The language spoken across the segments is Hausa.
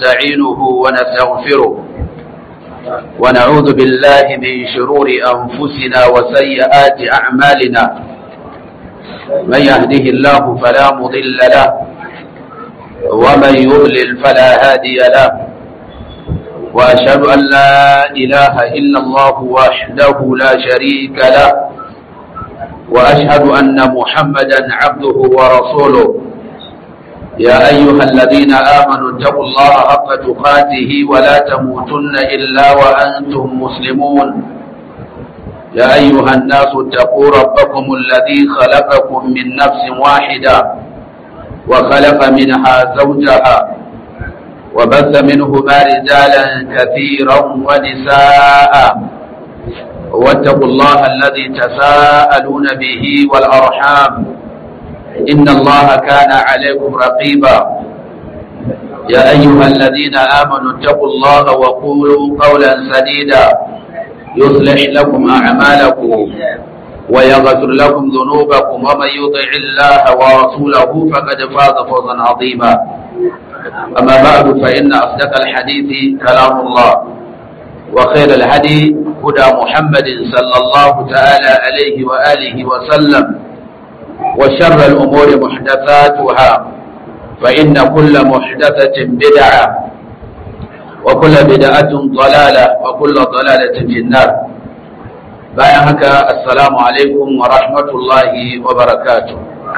ونستعينه ونستغفره ونعوذ بالله من شرور أنفسنا وسيئات أعمالنا من يهده الله فلا مضل له ومن يضلل فلا هادي له وأشهد أن لا إله إلا الله وحده لا شريك له وأشهد أن محمدا عبده ورسوله يا أيها الذين آمنوا اتقوا الله حق تقاته ولا تموتن إلا وأنتم مسلمون يا أيها الناس اتقوا ربكم الذي خلقكم من نفس واحدة وخلق منها زوجها وبث منهما رجالا كثيرا ونساء واتقوا الله الذي تساءلون به والأرحام إن الله كان عليكم رقيبا يا أيها الذين آمنوا اتقوا الله وقولوا قولا سديدا يصلح لكم أعمالكم ويغفر لكم ذنوبكم ومن يطع الله ورسوله فقد فاز فوزا عظيما أما بعد فإن أصدق الحديث كلام الله وخير الهدي هدى محمد صلى الله تعالى عليه وآله وسلم وشر الأمور محدثاتها فإن كل محدثة بدعة وكل بدعة ضلالة وكل ضلالة في النار bayan haka assalamu alaikum wa rahmatullahi wa barakatu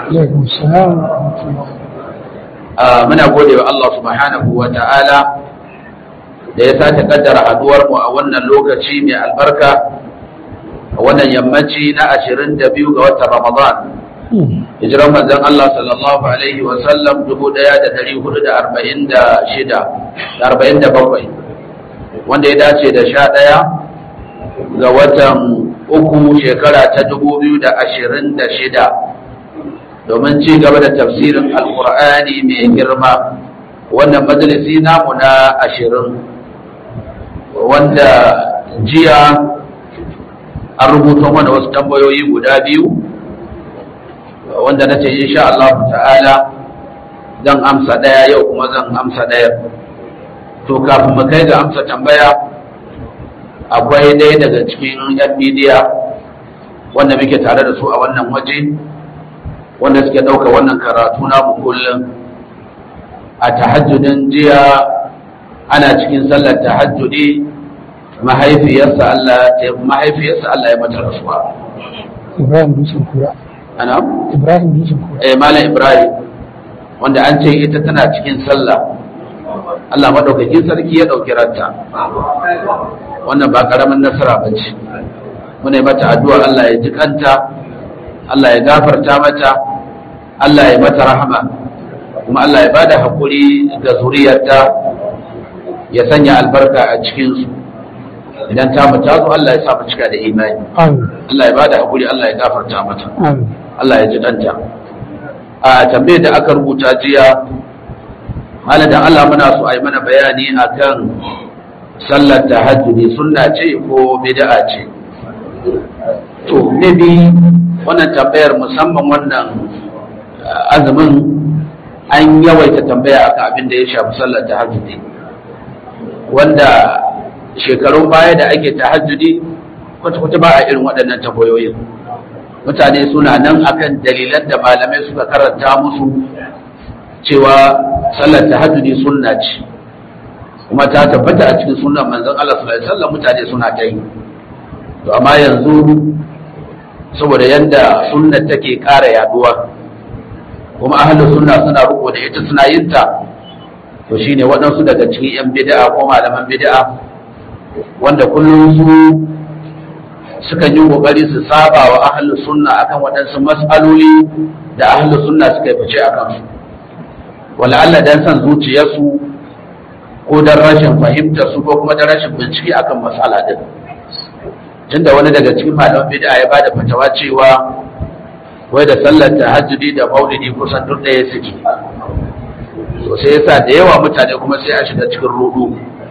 muna gode wa Allah subhanahu wa ta'ala da ya sace kaddara haduwar mu a wannan lokaci mai albarka a wannan yammaci na 22 ga watan Ramadan hijiran manzon Allah sallallahu alaihi wa sallam 1446 wanda ya dace da 11 ga watan uku shekara ta 2026 domin ci gaba da tafsirin alkur'ani mai girma wannan majalisi namu na ashirin wanda jiya an rubuta mana wasu tambayoyi guda biyu wanda na ce insha Allah ta'ala zan amsa ɗaya yau kuma zan amsa ɗaya to kafin mu kai ga amsa tambaya akwai ɗaya daga cikin yan midiya wanda muke tare da su a wannan waje wanda suke ɗauka wannan karatu namu kullum a tahajjudin jiya ana cikin sallar tahajjudi mahaifiyarsa Allah mahaifiyarsa Allah ya mata rasuwa Ibrahim Dusun Kura ana Ibrahim Dusun Kura eh malam Ibrahim wanda an ce ita tana cikin sallah Allah madaukakin sarki ya dauki ranta wannan ba karamin nasara bace muna mata addu'a Allah ya ji kanta Allah ya gafarta mata Allah ya mata rahama kuma Allah ya bada hakuri ga zuriyarta ya sanya albarka a cikinsu idan ta mu tazo Allah ya sa mu cika da imani Allah ya bada hakuri Allah ya gafarta mata Allah ya ji danta a tambayar da aka rubuta jiya malam dan Allah muna so a yi mana bayani akan sallar tahajjudi sunna ce ko bid'a ce to maybe wannan tambayar musamman wannan azumin an yawaita tambaya akan abin da ya shafi sallar tahajjudi wanda shekarun baya da ake tahajjudi kwata-kwata ba a irin waɗannan tambayoyin mutane suna nan akan dalilan da malamai suka karanta musu cewa sallar tahajjudi sunna ce kuma ta tabbata a cikin sunan manzon Allah sallallahu alaihi wasallam mutane suna ta yi to amma yanzu saboda yanda sunnar take ƙara yaduwa kuma ahlus sunna suna riko da ita suna yin ta to shine waɗansu daga cikin yan bid'a ko malaman bid'a wanda kullum su sukan yi kokari su saba wa ahlus sunna akan waɗansu mas'aloli da ahlus sunna suka yi fice akan su wala Allah dan san zuciyarsu ko dan rashin fahimtar su ko kuma dan rashin bincike akan mas'ala din tunda wani daga cikin malaman bid'a ya bada fatawa cewa wai da sallar tahajjudi da maulidi kusan duk ɗaya suke to sai yasa da yawa mutane kuma sai a shiga cikin rudu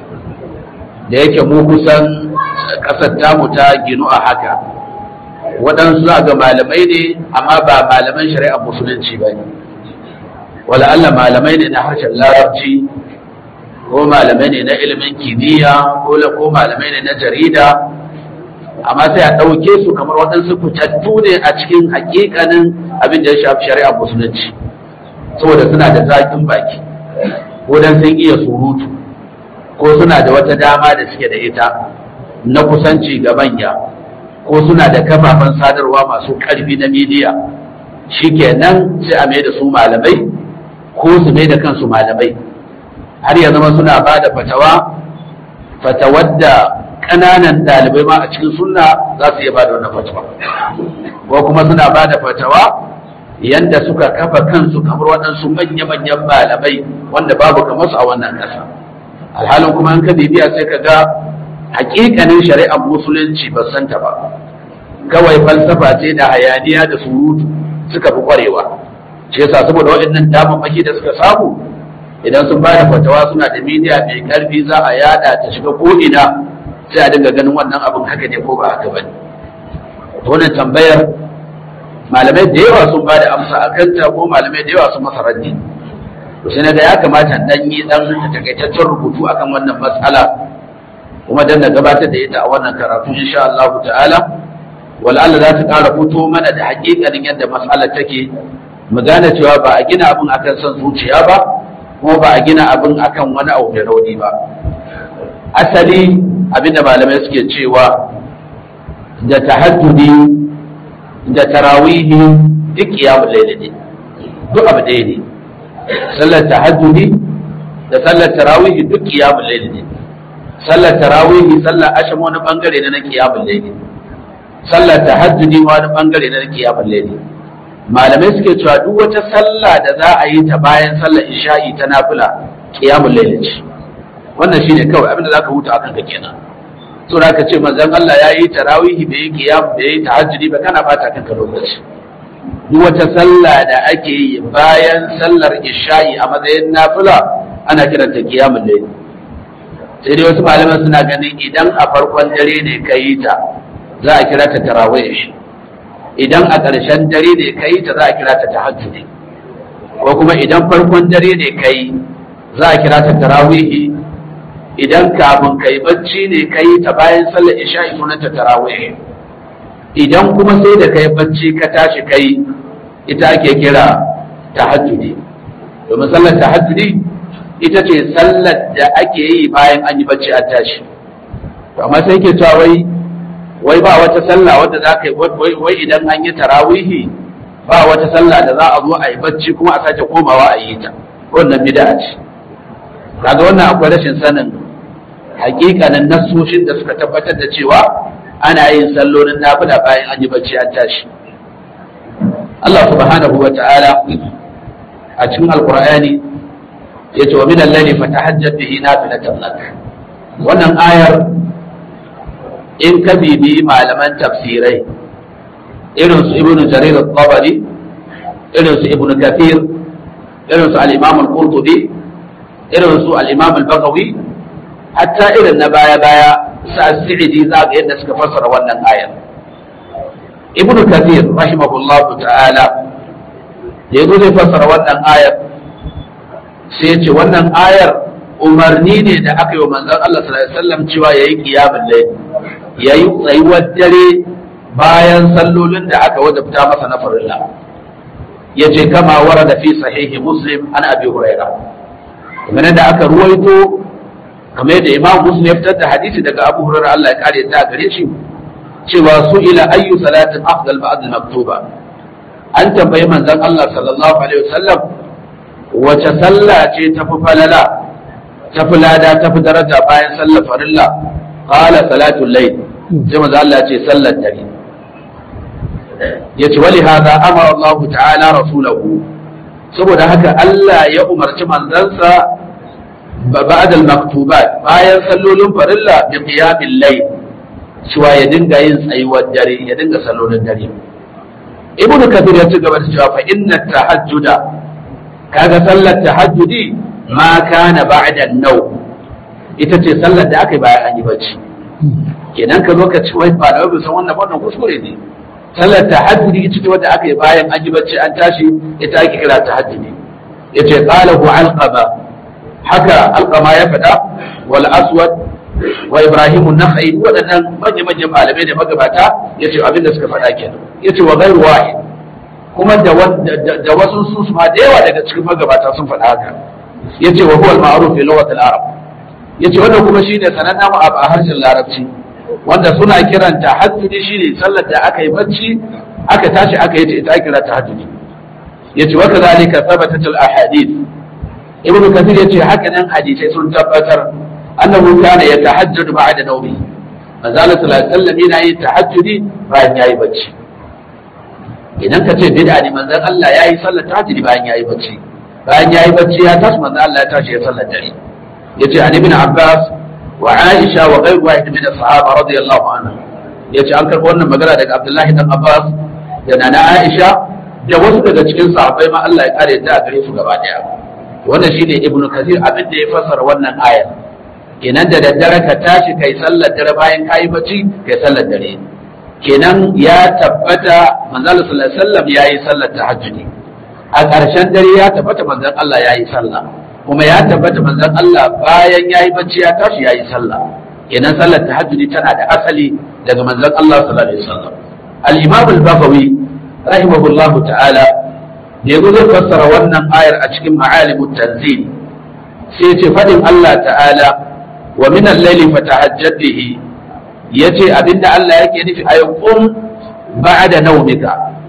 da yake mu kusan ƙasar tamu ta ginu a haka waɗansu za ga malamai ne amma ba malaman shari'ar musulunci ba ne wala Allah malamai ne na harshen larabci ko malamai ne na ilimin kimiyya ko malamai ne na jarida amma sai a ɗauke su kamar waɗansu fitattu ne a cikin hakikanin abin da ya shafi shari'ar musulunci saboda suna da zaƙin baki ko dan sun iya surutu ko suna da wata dama da suke da ita na kusanci ga manya ko suna da kafafen sadarwa masu ƙarfi na midiya shikenan sai a mai da su malamai ko su mai da kansu malamai har ya zama suna ba da fatawa fatawar da ƙananan ɗalibai ma a cikin sunna za su iya ba da wannan fatawa ko kuma suna ba da fatawa yanda suka kafa kansu kamar waɗansu manya-manyan malamai wanda babu kamar su a wannan ƙasa alhalin kuma an ka bibiya sai ka ga hakikanin shari'ar musulunci ba santa ba kawai falsafa ce da hayaniya da surutu suka fi kwarewa shi yasa saboda waɗannan damammaki da suka samu idan sun bada fatawa suna da midiya mai karfi za a yada ta shiga ko ina sai a dinga ganin wannan abin haka ne ko ba haka bane wannan tambayar malamai da yawa sun bada amsa a kanta ko malamai da yawa sun masa raddi to sai naga ya kamata dan yi dan takaitaccen rubutu akan wannan matsala kuma dan na gabatar da ita a wannan karatu insha Allah ta'ala wala Allah za ta ƙara fito mana da hakikanin yadda matsalar take mu gane cewa ba a gina abin akan son zuciya ba kuma ba a gina abin akan wani abu mai rauni ba asali abinda malamai suke cewa da tahajjudi da tarawihi duk qiyamul layl ne duk abu ɗaya ne sallar tahajjudi da sallar tarawihi duk qiyamul layl ne sallar tarawihi sallar asham wani bangare ne na qiyamul layl sallar tahajjudi wani bangare ne na qiyamul layl malamai suke cewa duk wata sallah da za a yi ta bayan sallar isha'i ta nafila qiyamul layl ce wannan shine kawai abinda zaka huta akan ka kenan to da ka ce manzon Allah ya yi tarawihi bai yi qiyam bai yi tahajjudi ba kana bata kanka lokaci duk wata sallah da ake yi bayan sallar isha'i a matsayin nafila ana kiranta qiyamul layl sai dai wasu malaman suna ganin idan a farkon dare ne ka yi ta za a kira ta tarawih idan a ƙarshen dare ne ka yi ta za a kira ta tahajjudi ko kuma idan farkon dare ne ka yi za a kira ta tarawihi idan kafin ka yi bacci ne ka yi ta bayan sallar isha'i sunan ta tarawih idan kuma sai da ka yi bacci ka tashi ka yi ita ake kira tahajjudi domin sallar tahajjudi ita ce sallar da ake yi bayan an yi bacci an tashi amma sai ke cewa wai wai ba wata sallah wadda za ka yi wai idan an yi tarawihi ba wata sallah da za a zo a yi bacci kuma a sake komawa a yi ta wannan bid'a ce kaga wannan akwai rashin sanin hakikanin nassoshin da suka tabbatar da cewa ana yin sallolin nafila bayan an yi bacci an tashi Allah subhanahu wa ta'ala a cikin alqur'ani yace wa min al-layli fatahajjat bihi nafilatan lak wannan ayar in ka bibi malaman tafsirai irin su ibnu jarir al-tabari irin su ibnu kathir irin su al-imam al-qurtubi irin su al-imam al-baghawi hatta irin na baya baya sa sa'idi za ga yadda suka fassara wannan ayar ibnu kathir rahimahullahu ta'ala da yazo zai fassara wannan ayar sai ya ce wannan ayar umarni ne da aka yi wa manzon Allah sallallahu alaihi wasallam cewa yayi qiyamul layl yayi tsayuwar dare bayan sallolin da aka wajabta masa na farilla yace kama warada fi sahihi muslim an abi huraira kamar da aka ruwaito kamar da imam muslim ya fitar da hadisi daga abu huraira Allah ya kare ta gare shi cewa su ila ayyu salatin afdal ba'd al-maktuba an tambayi manzon Allah sallallahu alaihi wasallam wace sallah ce tafi falala tafi lada tafi daraja bayan sallar farilla qala salatul layl sai manzo Allah ce sallar dare yace wali hada amara Allah ta'ala rasulahu saboda haka Allah ya umarci manzansa ba'da al-maktubat bayan sallolin farilla bi qiyamil layl cewa ya dinga yin tsayuwar dare ya dinga sallolin dare ibnu kathir ya ci gaba da cewa fa inna tahajjuda kaga sallar tahajjudi ma kana ba'da nau ita ce sallar da aka yi bayan an yi bacci kenan ka zo ka ci wai ba da san wannan wannan kuskure ne sallar tahajjudi ita ce wadda aka yi bayan an yi bacci an tashi ita ake kira tahajjudi yace qalahu alqaba haka alqama ya faɗa wal aswad wa ibrahim an-nakhai waɗannan manya-manyan malamai da magabata yace abin da suka faɗa kenan yace wa ghairu wahid kuma da da wasu su ma da yawa daga cikin magabata sun faɗa haka yace wa huwa al-ma'ruf fi lughat al-arab yace wannan kuma shine sanannen abu a harshen larabci wanda suna kiranta tahajjudi shine sallar da aka yi bacci aka tashi aka yi ta ita kira tahajjudi yace wa kadhalika thabatat al-ahadith ibnu kathir yace haka nan hadisai sun tabbatar annahu kana yatahajjadu ba'da nawmi manzo Allah sallallahu alaihi wasallam yana yin tahajjudi bayan yayi bacci idan ka ce bid'a ne manzon Allah yayi sallar tahajjudi bayan yayi bacci bayan yayi bacci ya tashi manzo Allah ya tashi ya sallar dare yace an ibn Abbas wa Aisha wa ghayr wahid min as-sahaba radiyallahu anhu yace an karɓi wannan magana daga Abdullahi dan Abbas da nana Aisha da wasu daga cikin sahabbai ma Allah ya kare ta gare su gaba daya wannan shine Ibn Kathir abin da ya fassara wannan ayar kenan da daddare ka tashi kai sallar dare bayan kayi bacci kai sallar dare kenan ya tabbata manzo sallallahu alaihi wasallam yayi sallar tahajjudi a ƙarshen dare ya tabbata manzon Allah yayi sallah kuma ya tabbata manzon Allah bayan yayi bacci ya tashi yayi sallah kenan sallar tahajjudi tana da asali daga manzon Allah sallallahu alaihi wasallam al-imam al-bafawi rahimahullahu ta'ala da yazo zai fassara wannan ayar a cikin ma'alimut tanzil sai ya ce fadin Allah ta'ala wa min al-layli fatahajjad bihi yace abinda Allah yake nufi ayyukum ba'da nawmika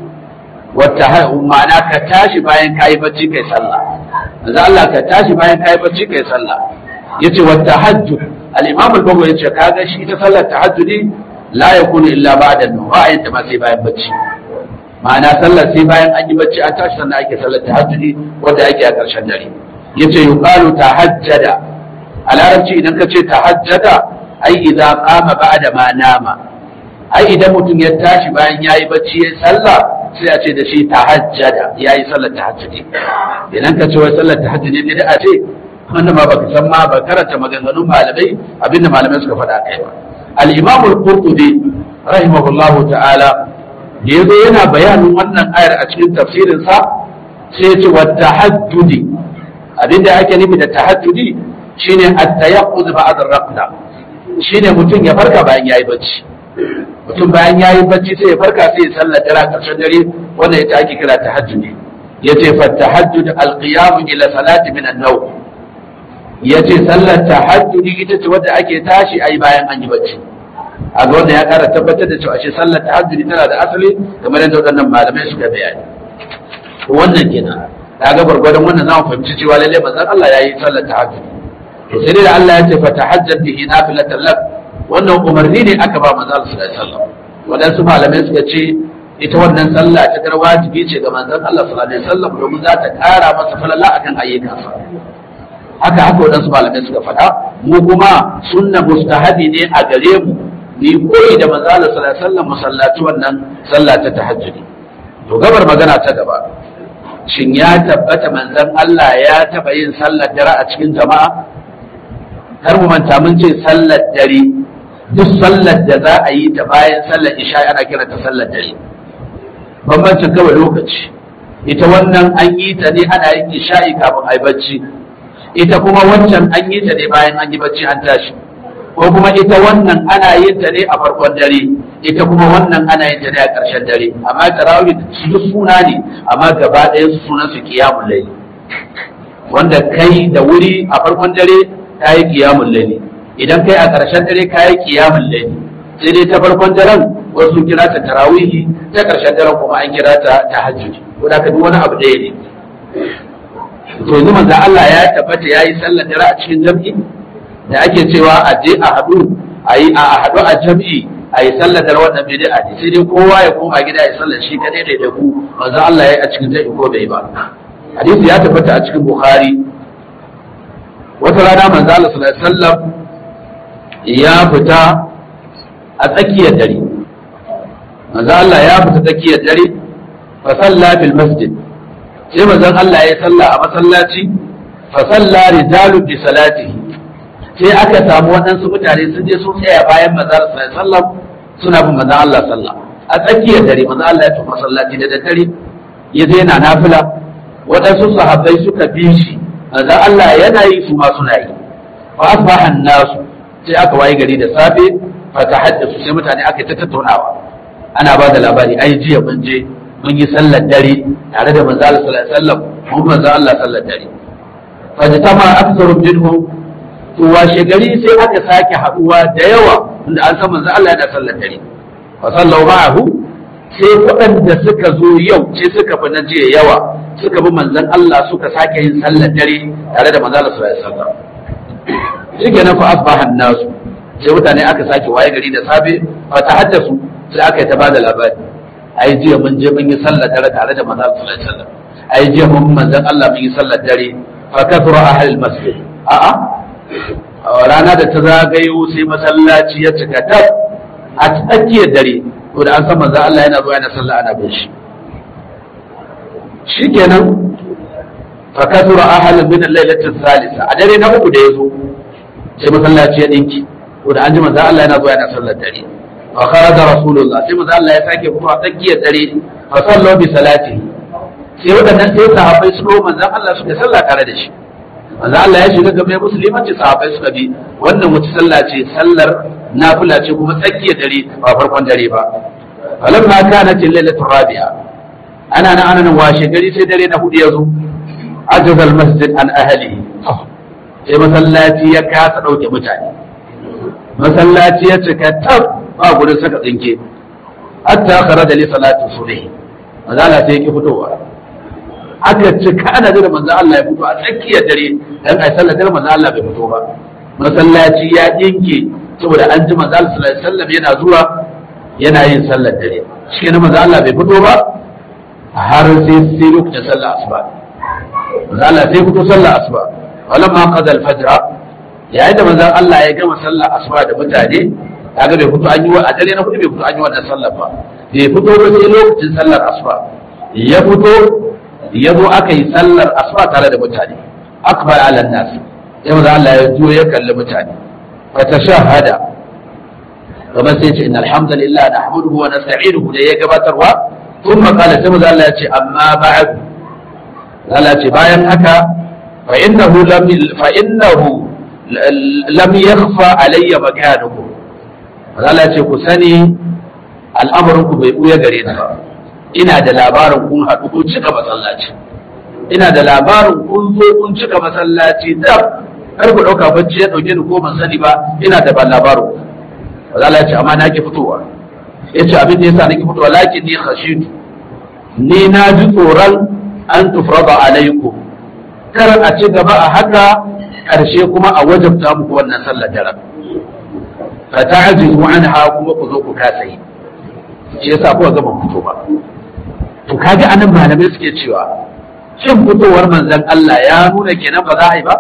wata ma'ana ka tashi bayan kayi bacci kai sallah manzo Allah ka tashi bayan kayi bacci kai sallah yace wa tahajjud al-imam al-bawi yace kaga shi ita sallar tahajjudi la yakunu illa ba'da an ba yin ta ma sai bayan bacci ma'ana sallar sai bayan an yi bacci an tashi sannan ake sallar tahajjudi wanda ake a ƙarshen dare yace yuqalu tahajjada a larabci idan ka ce tahajjada ai idza qama ba'da ma nama ai idan mutum ya tashi bayan yayi bacci ya sallah sai a ce da shi tahajjada yayi sallar tahajjudi idan ka ce wai sallar tahajjudi ne da a ce wannan ma baka san ma ba karanta maganganun malamai abinda malamai suka faɗa kai ba al-imam al-qurtubi rahimahullahu ta'ala da yazo yana bayanin wannan ayar a cikin tafsirin sa sai ya ce wa tahajjudi abinda ake nufi da tahajjudi shine at-tayaqquz ba'da ar-raqda shine mutum ya farka bayan yayi bacci mutum bayan yayi bacci sai ya farka sai ya sallar dare a ƙarshen dare wanda ita ake kira tahajjudi yace fa tahajjud al-qiyam ila salati min an-nawm yace sallar tahajjudi ita ce wadda ake tashi ayi bayan an yi bacci a ga wanda ya kara tabbatar da cewa ashe sallar tahajjudi tana da asali kamar yadda waɗannan malamai suka bayani wannan kenan kaga gwargwadon wannan zamu fahimci cewa lalle manzon Allah yayi sallar tahajjudi to sai da Allah ya ce fa tahajjad bihi nafilatan lak wannan umarni ne aka ba manzon Allah sallallahu alaihi wasallam wadansu malamai suka ce ita wannan sallah ta gar wajibi ce ga manzon Allah sallallahu alaihi wasallam domin za ta kara masa falala akan ayyukansa haka haka wadansu malamai suka faɗa mu kuma sunna mustahabi ne a gare mu ni koyi da manzon Allah sallallahu alaihi wasallam musallaci wannan sallah ta tahajjudi to gabar magana ta gaba shin ya tabbata manzon Allah ya taba yin sallar dare a cikin jama'a kar mu manta mun ce sallar dare duk sallar da za a yi ta bayan sallar isha ana kira ta sallar dare bambancin kawai lokaci ita wannan an yi ta ne ana yin isha'i kafin a yi bacci ita kuma wancan an yi ta ne bayan an yi bacci an tashi ko kuma ita wannan ana yin ta ne a farkon dare ita kuma wannan ana yin ta ne a ƙarshen dare amma tarawih su duk suna ne amma gaba ɗaya su sunan su qiyamul layl wanda kai da wuri a farkon dare kayi qiyamul layl idan kai a ƙarshen dare kayi qiyamul layl sai dai ta farkon daren wasu kira ta tarawihi ta ƙarshen daren kuma an kira ta tahajjudi ko da ka duk wani abu ɗaya ne to yanzu manzo Allah ya tabbata yayi sallar dare a cikin jam'i da ake cewa a je a haɗu a yi a haɗu a jam'i a yi sallar da wannan bid'a ne sai dai kowa ya koma gida ya sallar shi kadai da da ku manzo Allah ya yi a cikin jam'i ko bai ba hadisi ya tabbata a cikin Bukhari wata rana manzo Allah sallallahu alaihi wasallam ya fita a tsakiyar dare manzo Allah ya fita tsakiyar dare fa salla bil masjid sai manzo Allah ya salla a masallaci fa salla rijalu bi salatihi sai aka samu waɗansu mutane sun je sun tsaya bayan manzon Allah sallallahu suna bin manzon Allah sallah a tsakiyar dare manzon Allah ya tafi masallaci da daddare ya je yana nafila waɗansu sahabbai suka bi shi manzon Allah yana yi su ma suna yi fa asbaha nasu sai aka waye gari da safe fa tahaddathu sai mutane aka ta tattaunawa ana ba da labari ai jiya mun je mun yi sallar dare tare da manzon Allah sallallahu alaihi wasallam mun manzon Allah sallar dare fa jitama aktharu minhum to washe gari sai aka sake haduwa da yawa inda an san manzon Allah yana sallar dare fa sallau ma'ahu sai waɗanda suka zo yau sai suka fi na jiya yawa suka bi manzon Allah suka sake yin sallar dare tare da manzon Allah sallallahu alaihi wasallam shi ke nan fa asbahan nasu sai mutane aka sake waye gari da safe fa tahaddasu sai aka yi ta bada labari ai jiya mun je mun yi sallar dare tare da manzon Allah sallallahu alaihi wasallam ai jiya mun manzon Allah mun yi sallar dare fa kathura ahlul masjid a'a rana da ta zagayo sai masallaci ya cika tab a tsakiyar dare to da an san manzo Allah yana zuwa yana sallah ana bin shi shikenan fa kasura ahal min al-lailati thalitha a dare na uku da yazo sai masallaci ya dinki to da an ji manzo Allah yana zuwa yana sallar dare fa kharaja rasulullah sai manzo Allah ya sake fito a tsakiyar dare fa sallu bi salati sai wadannan sai sahabbai su ko manzo Allah suka sallah tare da shi manzo Allah ya shiga gaban musulmanci sahabbai suka bi wannan wata sallah ce sallar nafila ce kuma tsakiyar dare ba farkon dare ba falamma kanat al-lailatu rabi'a ana nan ana nan washe gari sai dare na hudu yazo ajaza al-masjid an ahlihi sai masallaci ya kasa dauke mutane masallaci ya cika tab ba gurin saka tsinke hatta kharaja li salati subh manzo Allah sai yake fitowa aka cika ana da manzo Allah ya fito a tsakiyar dare dan ai sallar dare manzo Allah bai fito ba masallaci ya dinke saboda an ji manzo Allah sallallahu alaihi wasallam yana zuwa yana yin sallar dare shi ne manzo Allah bai fito ba har sai sai lokacin sallar asuba manzo Allah sai fito sallar asuba walamma qada al-fajr yayin da manzo Allah ya gama sallar asuba da mutane kaga bai fito an yi wa a dare na hudu bai fito an yi wannan sallar ba bai fito ba sai lokacin sallar asuba ya fito ya zo aka yi sallar asuba tare da mutane akbar ala nas sai manzo Allah ya zo ya kalli mutane fa tashahada kamar sai ce inna alhamdulillah nahmaduhu wa nasta'inuhu da ya gabatarwa thumma qala sai manzo Allah ya ce amma ba'd Allah ce bayan haka fa innahu lam fa innahu lam yakhfa alayya makanukum Allah ce ku sani al'amarin ku bai buya gare ni ba ina da labarin kun haɗu kun cika masallaci ina da labarin kun zo kun cika masallaci da kar ku ɗauka bacci ya ɗauke ni ko ban sani ba ina da ban labarin Allah ya ce amma na ki fitowa ya ce abin da yasa na ki fitowa lakin ni khashitu ni na ji tsoron an tufrada alaikum kar a ci gaba a haka ƙarshe kuma a wajabta muku wannan sallar daren fa ta'jizu anha kuma ku zo ku kasa yi shi yasa kuka ga ban fito ba to kaga anan malamai suke cewa shin fitowar manzon Allah ya nuna kenan ba za a yi ba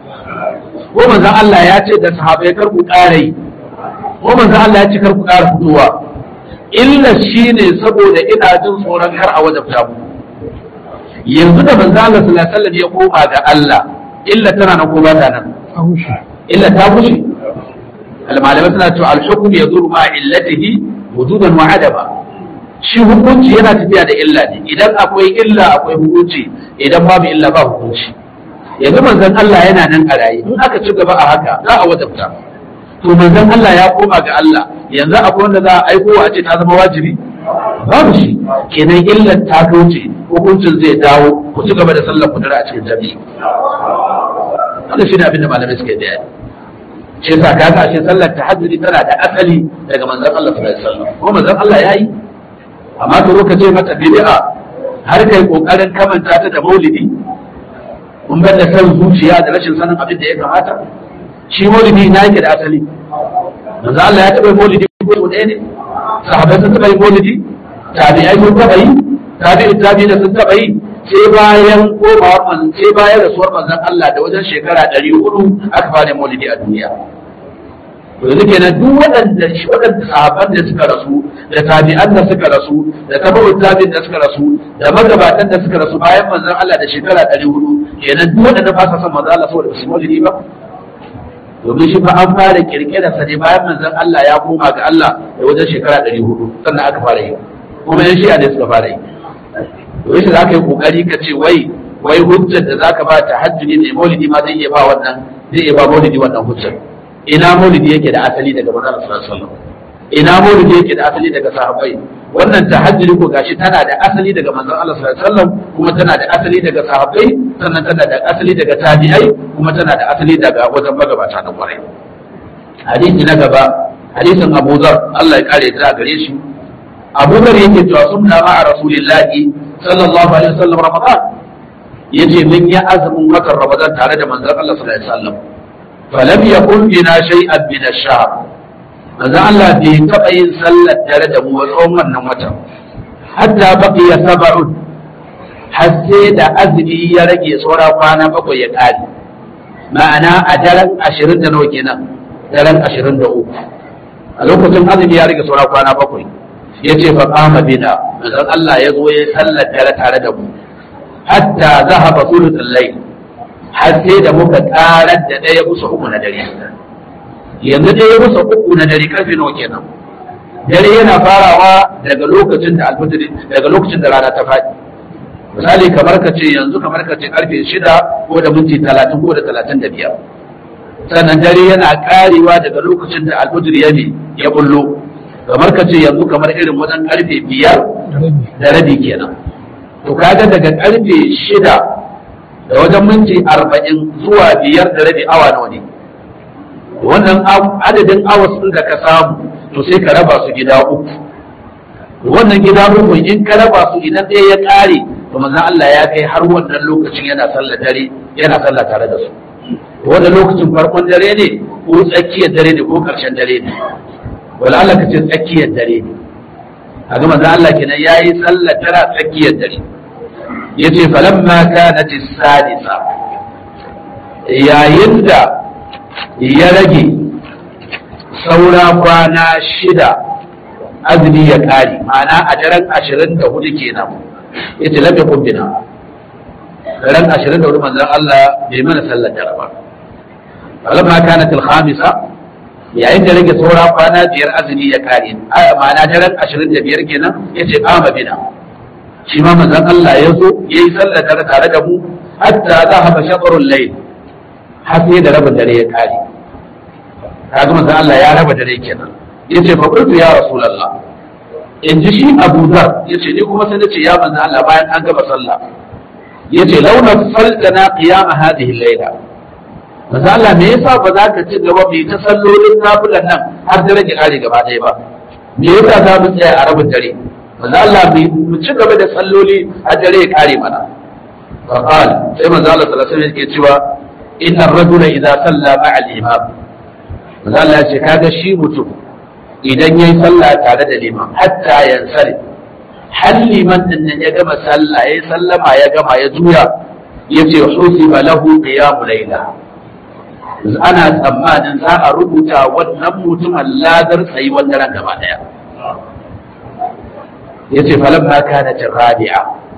ko manzon Allah ya ce da sahabbai kar ku ƙara yi ko manzon Allah ya ce kar ku ƙara fitowa illa shine saboda ina jin tsoron kar a wajabta mu yanzu da manzon Allah sallallahu alaihi wasallam ya koma ga Allah illa tana nan ko ba ta nan illa ta bushe malamai suna cewa al-hukm yazuru ma illatihi wujudan wa adaba shi hukunci yana tafiya da illa ne idan akwai illa akwai hukunci idan babu illa ba hukunci yanzu manzon Allah yana nan a raye in aka ci gaba a haka za a wajabta to manzon Allah ya koma ga Allah yanzu akwai wanda za a aiko a ce ta zama wajibi babu shi kenan illar ta kauce hukuncin zai dawo ku ci gaba da sallar ku a cikin jami'i wannan shi ne abin da malamai suke da shi yasa kaga shi sallar tahajjudi tana da asali daga manzon Allah sallallahu alaihi wasallam ko manzon Allah yayi amma to ka ce mata bid'a har kai kokarin kamanta ta da maulidi kun bar da san zuciya da rashin sanin abin da ya kamata shi maulidi na yake da asali manzon Allah ya taɓa maulidi ko ɗaya ne sahabbai sun taɓa yi maulidi tabi'ai sun taɓa yi tabi'in tabi'in da sun taɓa yi sai bayan komawar manzon sai bayan rasuwar manzon Allah da wajen shekara ɗari hudu aka fara maulidi a duniya to yanzu kenan duk waɗanda shi waɗanda sahabban da suka rasu da tabi'an da suka rasu da tabi'ut tabi'in da suka rasu da magabatan da suka rasu bayan manzon Allah da shekara ɗari hudu kenan duk waɗanda ba sa son manzon Allah saboda su maulidi ba domin shi fa an fara kirkira sa ne bayan manzon Allah ya koma ga Allah da wajen shekara ɗari hudu sannan aka fara yi kuma yan shi'a ne suka fara yi to yace za ka yi kokari ka ce wai wai hujjar da zaka ba ta hajjudi ne maulidi ma zai iya ba wannan zai iya ba maulidi wannan hujjar ina maulidi yake da asali daga manzon sallallahu alaihi wasallam ina maulidi yake da asali daga sahabbai wannan tahajjudi ko gashi tana da asali daga manzon Allah sallallahu alaihi wasallam kuma tana da asali daga sahabbai sannan tana da asali daga tabi'ai kuma tana da asali daga wajen magabata na kwarai hadisi na gaba hadisin Abu Dhar Allah ya kare ta gare shi Abu Dhar yake cewa sunna ma'a Rasulillahi sallallahu alaihi wasallam Ramadan yace mun yi azumin watan Ramadan tare da manzon Allah sallallahu alaihi wasallam falam yakun bina shay'an min ash-shahr manzo Allah bai taɓa yin sallar tare da mu tsawon wannan watan hatta baqiya sab'un har sai da azumi ya rage saura kwana bakwai ya kare ma'ana a daren ashirin da nawa kenan daren ashirin da uku a lokacin azumi ya rage saura kwana bakwai ya ce fa kama bina manzon Allah ya zo ya sallar tare tare da mu hatta zahaba sulutul layl har sai da muka karar da ɗaya kusa uku na dare yanzu ɗaya kusa uku na dare karfe nawa kenan dare yana farawa daga lokacin da alfitri daga lokacin da rana ta faɗi misali kamar ka ce yanzu kamar ka ce karfe shida ko da minti talatin ko da talatin da biyar sannan dare yana karewa daga lokacin da alfitri ya ne ya bullo kamar ka ce yanzu kamar irin wajen karfe biyar da rabi kenan to kaga daga karfe shida da wajen minti arba'in zuwa biyar da rabi awa nawa ne wannan adadin awas ɗin da ka samu to sai ka raba su gida uku wannan gida uku in ka raba su idan ɗaya ya ƙare to manzon Allah ya kai har wannan lokacin yana sallah dare yana sallah tare da su wannan lokacin farkon dare ne ko tsakiyar dare ne ko ƙarshen dare ne wala Allah ka ce tsakiyar dare ne a ga manzon Allah kenan yayi sallah tara tsakiyar dare yace falamma kanat as-sadisa yayin da ya rage saura kwana shida azumi ya ƙare ma'ana a daren ashirin da hudu kenan ya ce lafiya kumbina daren ashirin da hudu manzan Allah bai mana sallar dare ba falamma kana til khamisa yayin da rage saura kwana biyar azumi ya ƙare ma'ana daren ashirin da biyar kenan ya ce kama bina shi ma manzan Allah ya zo ya yi sallar dare tare da mu hatta za haɓa shaɓarun lai har sai da rabin dare ya ƙare kaga manzon Allah ya raba dare kenan yace fa qultu ya rasulullah in ji shi Abu Dhar yace ni kuma sai nace ya manzon Allah bayan an gaba sallah yace launa faltana qiyam hadhihi al-layla manzon Allah me yasa ba za ka ci gaba mai ta sallolin nafilan nan har dare ki kare gaba ɗaya ba me yasa za mu tsaya a rabin dare manzon Allah mu ci gaba da salloli har dare ya kare mana fa qal sai manzon Allah sallallahu alaihi wasallam yake cewa inna ar-rajula idza salla ma'a al-imam manzo Allah ya ce kaga shi mutum idan yayi sallah tare da liman hatta yansari har liman din nan ya gama sallah yayi sallama ya gama ya juya yace husiba lahu qiyamul layla ana tsammanin za a rubuta wannan mutumin ladar tsayi wannan ran gaba daya yace falamma kanat rabi'a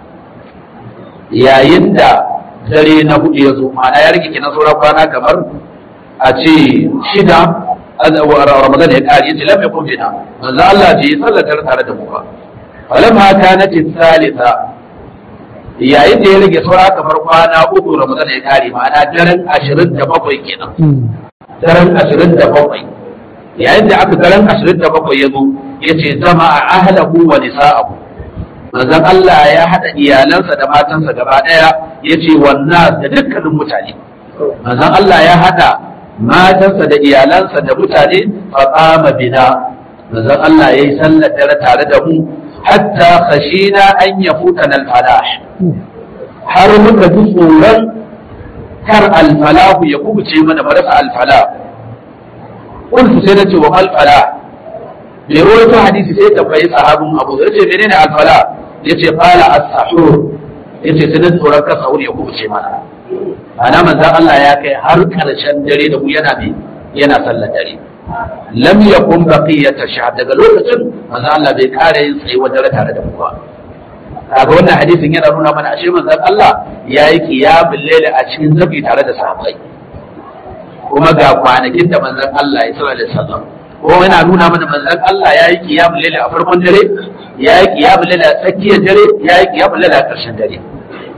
yayin da dare na hudu ya zo ma'ana ya rike kina sauran kwana kamar a ce shida ramadan ya kare yace lam yakun bina manzo Allah ce ya sallatar tare da mu ba falamma kanat thalitha yayin da ya rage saura kamar kwana uku ramadan ya kare ma'ana daren 27 kenan daren 27 yayin da aka daren 27 ya zo yace zama a ahlahu wa nisa'ahu manzon Allah ya hada iyalansa da matansa gaba daya yace wannan da dukkanin mutane manzon Allah ya hada matansa da iyalansa da mutane faƙama bina manzon Allah ya yi sallar dare tare da mu hatta khashina an ya futa na alfalah har muka ji tsoron kar alfalahu ya kubuce mana marasa alfalah kuntu sai na ce wa alfalah bai rawaito hadisi sai tambayi sahabin abu ya ce menene alfalah ya ce qala as-sahur ya ce sai na tsoron kar sahur ya kubuce mana ana manzan Allah ya kai har ƙarshen dare da mu yana bi yana sallar dare lam yakun baqiyata sha daga lokacin manzan Allah bai kare yin tsayuwar dare tare da mu ba kaga wannan hadisin yana nuna mana ashe manzan Allah ya yi qiyamul layl a cikin zabi tare da sahabbai kuma ga kwanakin da manzan Allah ya sallallahu alaihi wasallam kuma yana nuna mana manzan Allah ya yi qiyamul layl a farkon dare ya yi qiyamul layl a tsakiyar dare ya yi qiyamul layl a ƙarshen dare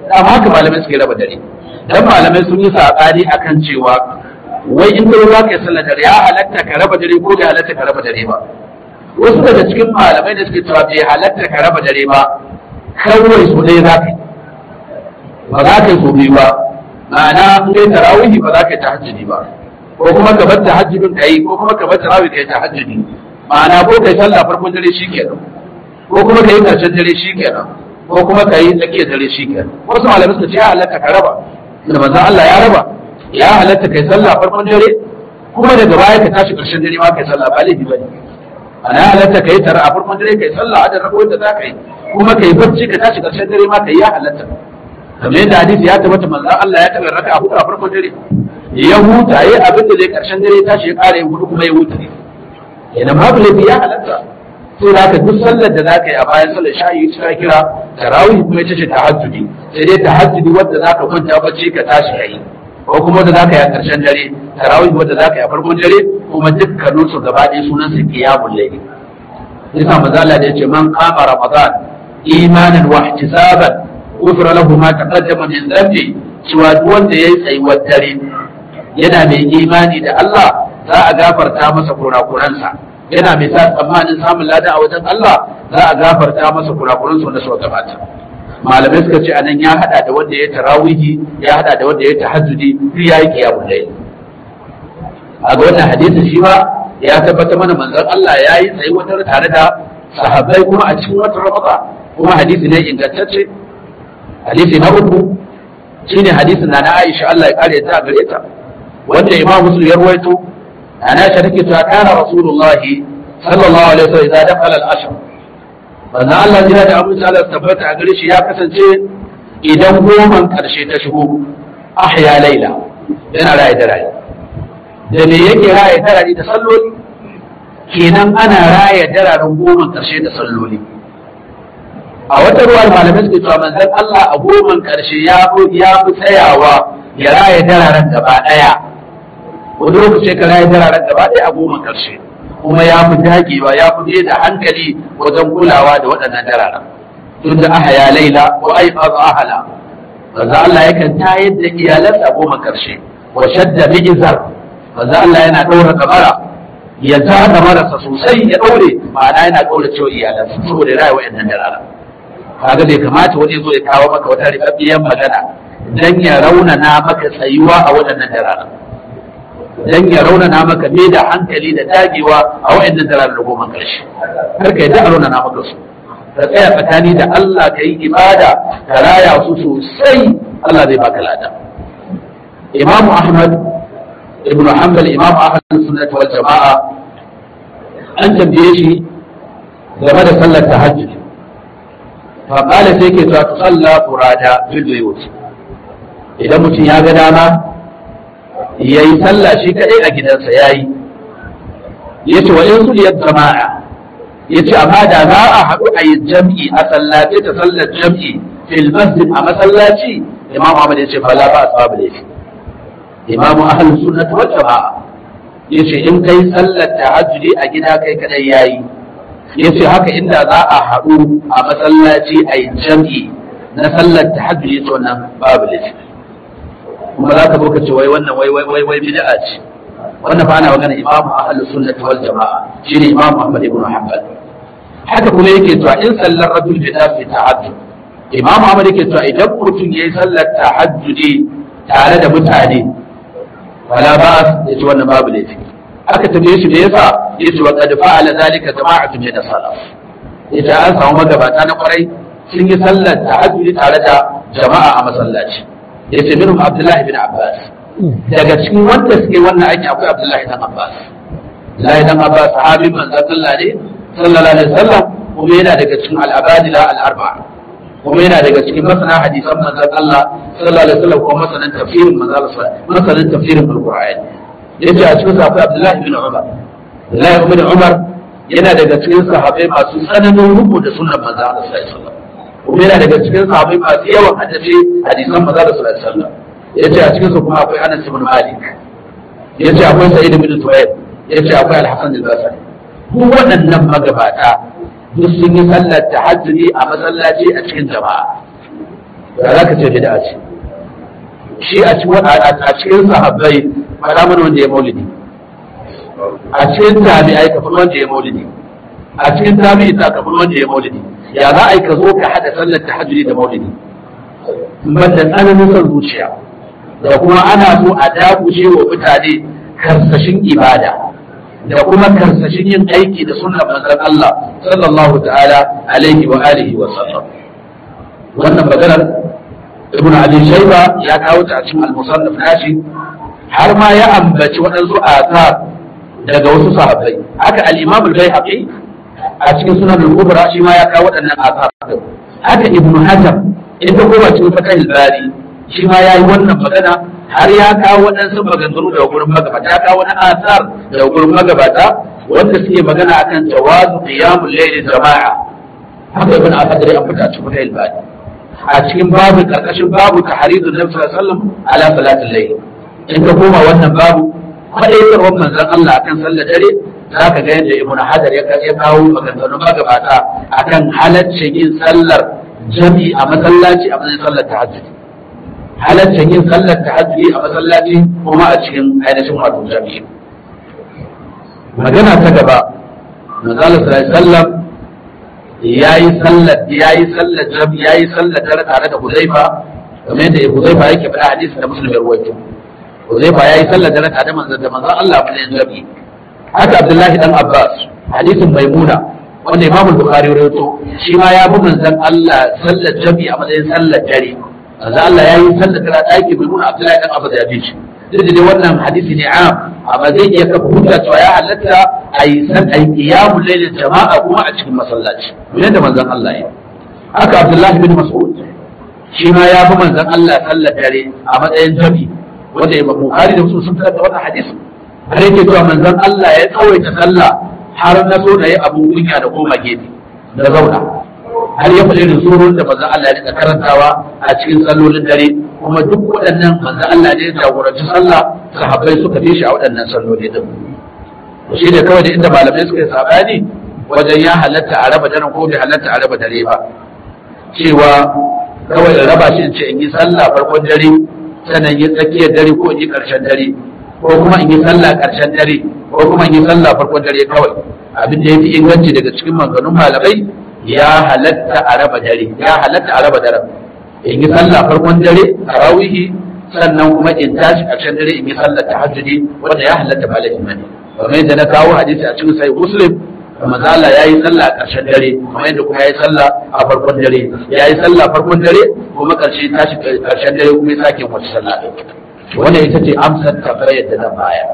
amma haka malamai suke raba dare dan malamai sun yi saɓani akan cewa wai in ka za ka yi sallar dare ya halatta ka raba dare ko bai halatta ka raba dare ba wasu daga cikin malamai da suke cewa bai halatta ka raba dare ba kawai su ɗaya za ka yi ba za ka yi so biyu ba ma'ana in kai tarawihi ba za ka yi tahajjudi ba ko kuma ka bar tahajjudin ka yi ko kuma ka bar tarawih ka yi tahajjudi ma'ana ko kai sallah farkon dare shikenan ko kuma ka yi karshen dare shikenan ko kuma ka yi tsakiyar dare shikenan wasu malamai suka ce ya halatta ka raba da manzon Allah ya raba ya halatta kai sallah farkon dare kuma daga baya ka tashi karshen dare ma kai sallah ba laifi bane ana ya halatta kai tara a farkon dare kai sallah a da rako da za ka yi kuma kai barci ka tashi karshen dare ma kai ya halatta kamar yadda hadisi ya tabbata manzon Allah ya tabbata raka a hudu a farkon dare ya huta yayi abin da zai karshen dare tashi ya kare hudu kuma ya huta idan babu laifi ya halatta sai da ka duk sallar da zaka yi a bayan sallar shayi ta kira tarawih kuma ita ce tahajjudi sai dai tahajjudi wanda zaka kwanta bacci ka tashi kai ko kuma wanda zaka yi a karshen dare tarawih wanda zaka yi a farkon dare kuma dukkanin su gaba ɗaya sunan su qiyamul layl yasa manzo Allah da yace man qama ramadan imanan wa ihtisaban ghufira lahu ma taqaddama min dhanbi cewa duk wanda yayi tsayuwar dare yana mai imani da Allah za a gafarta masa kurakuransa yana mai sa tsammanin samun lada a wajen Allah za a gafarta masa kurakuransa wanda suka gabata malamai suka ce anan ya hada da wanda ya tarawihi ya hada da wanda ya tahajjudi duk ya yi qiyamul layl a ga wannan hadisin shi ma ya tabbata mana manzon Allah ya yi tsayuwar tare da sahabbai kuma a cikin watan Ramadan kuma hadisi ne ingantacce hadisi na uku shine hadisin na Aisha Allah ya kare ta gare ta wanda Imam Muslim ya ruwaito ana shi take cewa kana Rasulullah sallallahu alaihi wasallam idan dakhala al-ashr manzo Allah jira da Abu Salih tabbata a gare shi ya kasance idan goman karshe ta shigo ahya laila yana raye da raye da me yake raye da raye da salloli kenan ana raye dararen goman karshe da salloli a wata ruwan malamai suke cewa manzon Allah a goman karshe ya fi ya fi tsayawa ya raye dararen gaba daya wani lokaci ka raye dararen gaba daya a goman karshe kuma ya fi dagewa ya fi da hankali wajen kulawa da waɗannan dararen tun da aha ya laila ko ai ahala manzon Allah yakan tayar da iyalansa a goman karshe wa shadda bi'izar manzon Allah yana ɗaura kamara ya zaga marasa sosai ya ɗaure ma'ana yana ɗaure cewa iyalansa saboda ya raye waɗannan dararen kaga bai kamata wani zo ya kawo maka wata ribabbiyar magana dan ya raunana maka tsayuwa a waɗannan dararen dan ya raunana maka me da hankali da dagewa a waɗannan dararen da goma karshe har ka yadda a raunana maka su ka tsaya tsakani da Allah ka yi ibada ka raya su sosai Allah zai baka lada Imam Ahmad ibn Hanbal Imam Ahmad sunnah wal jama'a an tambaye shi game da sallar tahajjud faƙala sai ke ta tsalla furada fil buyut idan mutum ya ga dama ya yi sallah shi kaɗai a gidansa ya yi ya ce wa in su jama'a ya ce amma da za a haɗu a yi jam'i a sallace ta sallar jam'i fil masjid a masallaci imamu ahmad ya ce fala ba asbabu laifi imamu ahlus sunnah wal jama'a ya ce in kai sallar tahajjudi a gida kai kaɗai yayi ya ce haka inda za a haɗu a masallaci a yi jam'i na sallar ta hajji to nan babu laifi kuma za ka ka ce wai wannan wai wai wai wai bid'a ce wannan fa ana magana imamu ahlus sunnati wal jama'a shine imamu ahmad ibn hanbal haka kuma yake cewa in sallar rajul bi dafi tahajjud imamu ahmad yake cewa idan mutum yayi sallar tahajjudi tare da mutane wala ba ya ce wannan babu laifi aka tambaye shi da yasa yace wa qad fa'ala zalika jama'atun min as-salaf yace an samu magabata na kwarai sun yi sallar tahajjudi tare da jama'a a masallaci yace minhum Abdullahi bin Abbas daga cikin wanda suke wannan aiki akwai Abdullahi dan Abbas Abdullahi dan Abbas sahabi manzon Allah ne sallallahu alaihi wasallam kuma yana daga cikin al-abadila al-arba'a kuma yana daga cikin masana hadisan manzon Allah sallallahu alaihi wasallam kuma masanan tafsirin manzon Allah masanan tafsirin al-Qur'ani yace a cikin akwai Abdullahi bin Umar Abdullahi bin Umar yana daga cikin sahabbai masu tsananin rubu da sunnan manzo Allah sallallahu alaihi wasallam kuma yana daga cikin sahabbai masu yawan hadisi hadisan manzo Allah sallallahu alaihi wasallam yace a cikin su kuma akwai Anas ibn Malik yace akwai Sa'id bin Tuwayl yace akwai Al-Hasan al-Basri duk waɗannan magabata duk sun yi sallar tahajjudi a masallaci a cikin jama'a da za ka ce bid'a ce shi a cikin sahabbai faɗa mana wanda ya maulidi a cikin tabi'ai ka wanda ya maulidi a cikin tabi'i ta ka wanda ya maulidi ya za a yi ka zo ka haɗa sallar tahajjudi da maulidi ban da tsananin son zuciya da kuma ana so a dakushe wa mutane karsashin ibada da kuma karsashin yin aiki da sunnar manzon Allah sallallahu ta'ala alaihi wa alihi wa sallam wannan maganar ibn abi shayba ya kawo ta a cikin al-musannaf nashi har ma ya ambaci waɗansu asar daga wasu sahabbai haka al-imam al-baihaqi a cikin sunan al-kubra shi ma ya kawo waɗannan asar haka ibn hajar inda kuma cikin fatah al-bari shi ma yayi wannan magana har ya kawo waɗansu maganganu daga gurin magabata ya kawo wani asar daga gurin magabata wanda suke magana akan jawazu qiyamul layl jama'a haka ibn al-hajar ya fita cikin fatah al-bari a cikin babu karkashin babu tahridun nabi sallallahu alaihi wasallam ala salatul layl in ka koma wannan babu faɗaitarwar manzon Allah akan sallar dare za ka ga yadda ibnu hajar ya kawo maganganun magabata akan halaccin yin sallar jami'i a masallaci a matsayin sallar tahajjud halaccin yin sallar tahajjudi a masallaci kuma a cikin ainihin wato jami'i magana ta gaba manzon Allah sallallahu alaihi wasallam yayi sallar yayi sallar jami'i yayi sallar dare tare da Hudayfa kamar yadda Hudayfa yake faɗa hadisin da Muslim ya rawaito Huzaifa ya yi sallar dare tare manzon da manzon Allah ba zai zabi haka Abdullahi dan Abbas hadisin Maimuna wanda Imam Bukhari rawaito shi ma ya bi manzon Allah sallar jami a matsayin sallar dare manzon Allah ya yi sallar dare ɗaki Maimuna Abdullahi dan Abbas ya bi shi duk da dai wannan hadisi ne am amma zai iya kafa hujja cewa ya halatta a yi san a yi qiyamul layl jama'a kuma a cikin masallaci yadda manzon Allah ya haka Abdullahi bin Mas'ud shi ma ya bi manzon Allah sallar dare a matsayin jami wanda Imam Bukhari da Muslim sun fitar da wannan hadisi har yake cewa manzon Allah ya tsawaita sallah har na so da yi abu kunya da koma gefe da zauna har ya faɗi da surun da manzon Allah ya rika karantawa a cikin sallolin dare kuma duk waɗannan manzon Allah ne ya jagoranci sallah sahabbai suka bi shi a waɗannan salloli din shi ne kawai da inda malamai suka yi sabani wajen ya halatta a raba daren ko bai halatta a raba dare ba cewa kawai in raba shi in ce in yi sallah farkon dare sannan yi tsakiyar dare ko in yi ƙarshen dare ko kuma in yi sallah ƙarshen dare ko kuma in yi sallah farkon dare kawai abin da ya fi inganci daga cikin maganganun malamai ya halatta a raba dare ya halatta a raba dare in yi sallah farkon dare tarawihi sannan kuma in tashi ƙarshen dare in yi sallah tahajjudi wanda ya halatta ba laifi bane kamar yadda na kawo hadisi a cikin sahih muslim manzo Allah yayi sallah a ƙarshen dare kamar yadda kuma yayi sallah a farkon dare yayi sallah farkon dare kuma ƙarshe tashi ƙarshen dare kuma ya sake wata sallah wannan ita ce amsar tambayar da na baya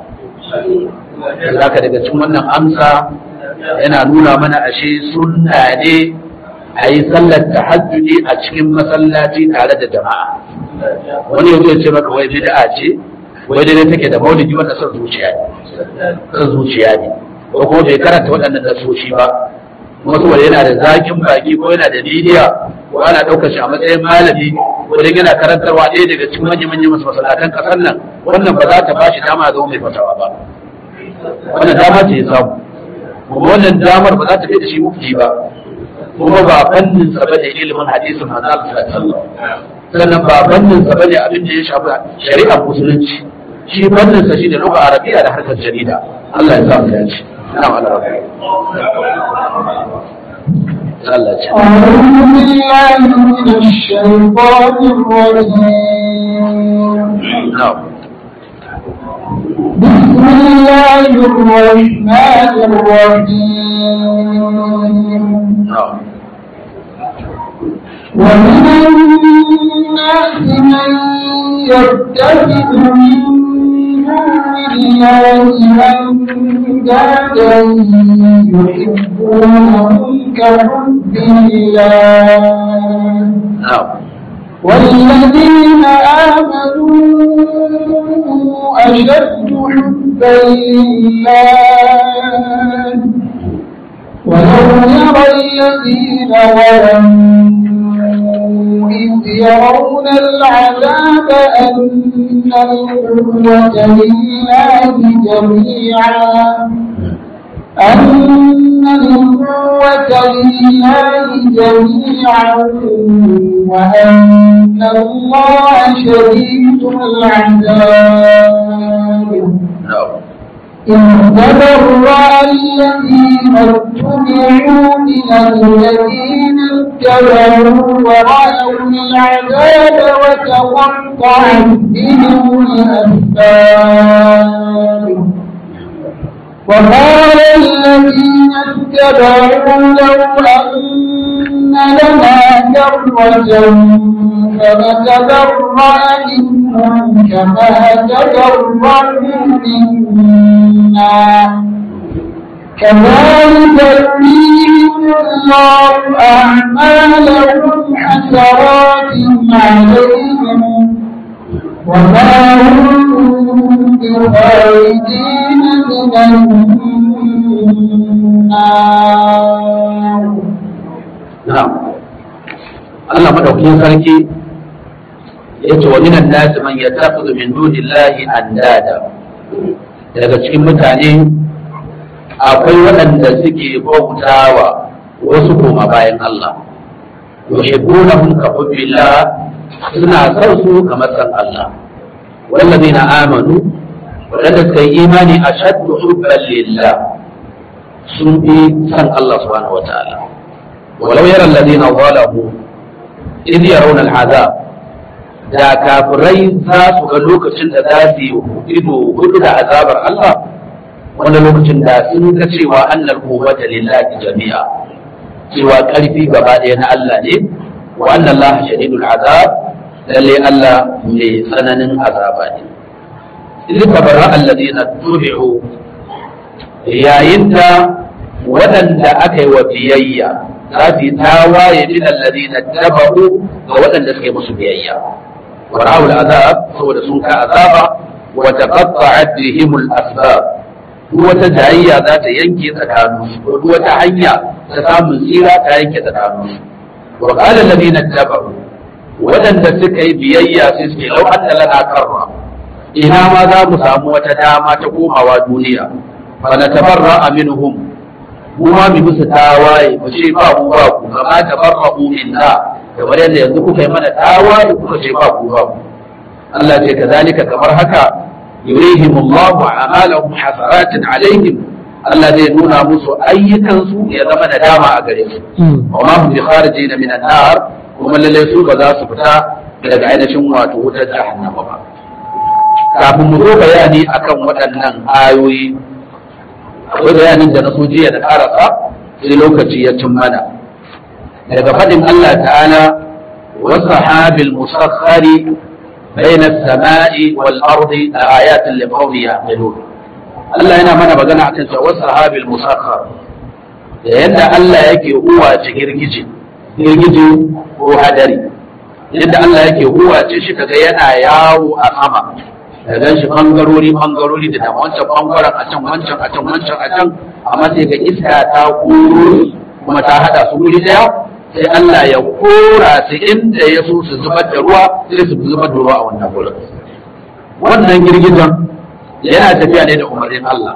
zaka daga cikin wannan amsa yana nuna mana ashe sunna ne a yi sallar tahajjudi a cikin masallaci tare da jama'a wani yanzu ya ce maka wai bid'a ce wai dai take da maulidi wanda son zuciya ne son zuciya ne ko kuma bai karanta waɗannan nasoshi ba wasu wanda yana da zakin baki ko yana da bidiya ko ana ɗaukar shi a matsayin malami wanda yana karantarwa ɗaya daga cikin manyan manyan masalatan ƙasar nan wannan ba za ta ba shi dama zama mai fatawa ba wannan dama ce ya samu kuma wannan damar ba za ta kai da shi mufti ba kuma ba fannin sa bane ilimin hadisin manzo Allah sallallahu alaihi wasallam sannan ba fannin sa bane abin da ya shafi shari'ar musulunci shi fannin sa shine lugha arabiya da harkar jarida Allah ya sa mu dace na'am Allah Allah ce أعوذ بالله من الشيطان الرجيم na'am بسم الله الرحمن الرحيم na'am ومن الناس من يتخذ من دون الله أندادا يحبونهم كحب الله na'am والذين آمنوا أشد حبا لله ولو يرى الذين ظلموا إذ يرون العذاب أن القوة لله جميعا أن القوة لله جميعا وأن الله شديد العذاب na'am إذ تبرأ الذين اتبعوا من الذين اتبعوا ورأوا العذاب وتقطعت بهم الأسباب وقال الذين اتبعوا لو أن لنا كرة فنتبرأ منهم كما تبرأوا منا كذلك يريهم الله أعمالهم حسرات عليهم وما هم بخارجين من النار na'am Allah madaukakin sarki yace wa minan nas man yattakhidhu min dunillahi andada daga cikin mutane akwai waɗanda suke bautawa wasu koma bayan Allah yuhibbunahum ka hubbillah suna son su kamar san Allah wallazina amanu waɗanda suka yi imani ashaddu hubban lillah sun fi san Allah subhanahu wataala ولو يرى الذين ظلموا إذ يرون العذاب da kafirai za su ga lokacin da za su yi ido hudu da azabar Allah wanda lokacin da sun ga cewa annal quwwata lillahi jami'a cewa karfi gaba ɗaya na Allah ne wa anna Allah shadidul azab lalle Allah mai tsananin azaba ne idan tabarra alladhina tubi'u yayin da waɗanda aka yi wa biyayya za su yi tawaye min alladhina tabau ga waɗanda suka yi musu biyayya wa ra'ul azab saboda sun ka azaba wa taqatta'at bihim al-asbab duk wata jayayya za ta yanke tsakanin su duk wata hanya ta samun tsira ta yanke tsakanin su wa qala alladhina tabau waɗanda suka yi biyayya sai suke lau anna lana karra ina ma za mu samu wata dama ta komawa duniya fa natabarra minhum mu ma mu musu tawaye mu ce ba ku ba ku kama tabarra'u minna kamar yadda yanzu kuka yi mana tawaye kuka ce ba ku ba ku Allah ce kazalika kamar haka yurihim Allah a'malahum hasaratin alaihim Allah zai nuna musu ayyukansu ya zama da dama a gare su wa ma hum bi kharijin min an-nar kuma lalle su ba za su fita daga ainihin wato wutar jahannama ba kafin mu zo bayani akan waɗannan ayoyi akwai bayanin da na so jiya da karasa sai lokaci ya cin mana daga faɗin Allah ta'ala wa sahabil musakhkhari bayna as-sama'i wal ardi ayatin li qawmi ya'qilun Allah yana mana magana akan cewa sahabil musakhkhar da yadda Allah yake uwace girgije girgije ko hadari yadda Allah yake uwace shi kaga yana yawo a sama da gan shi bangarori bangarori da dama wancan bangaren a can wancan a can wancan a can amma sai ga iska ta koro kuma ta hada su guri daya sai Allah ya kora su inda ya so su zubar da ruwa sai su zubar da ruwa a wannan gurin wannan girgizan yana tafiya ne da umarnin Allah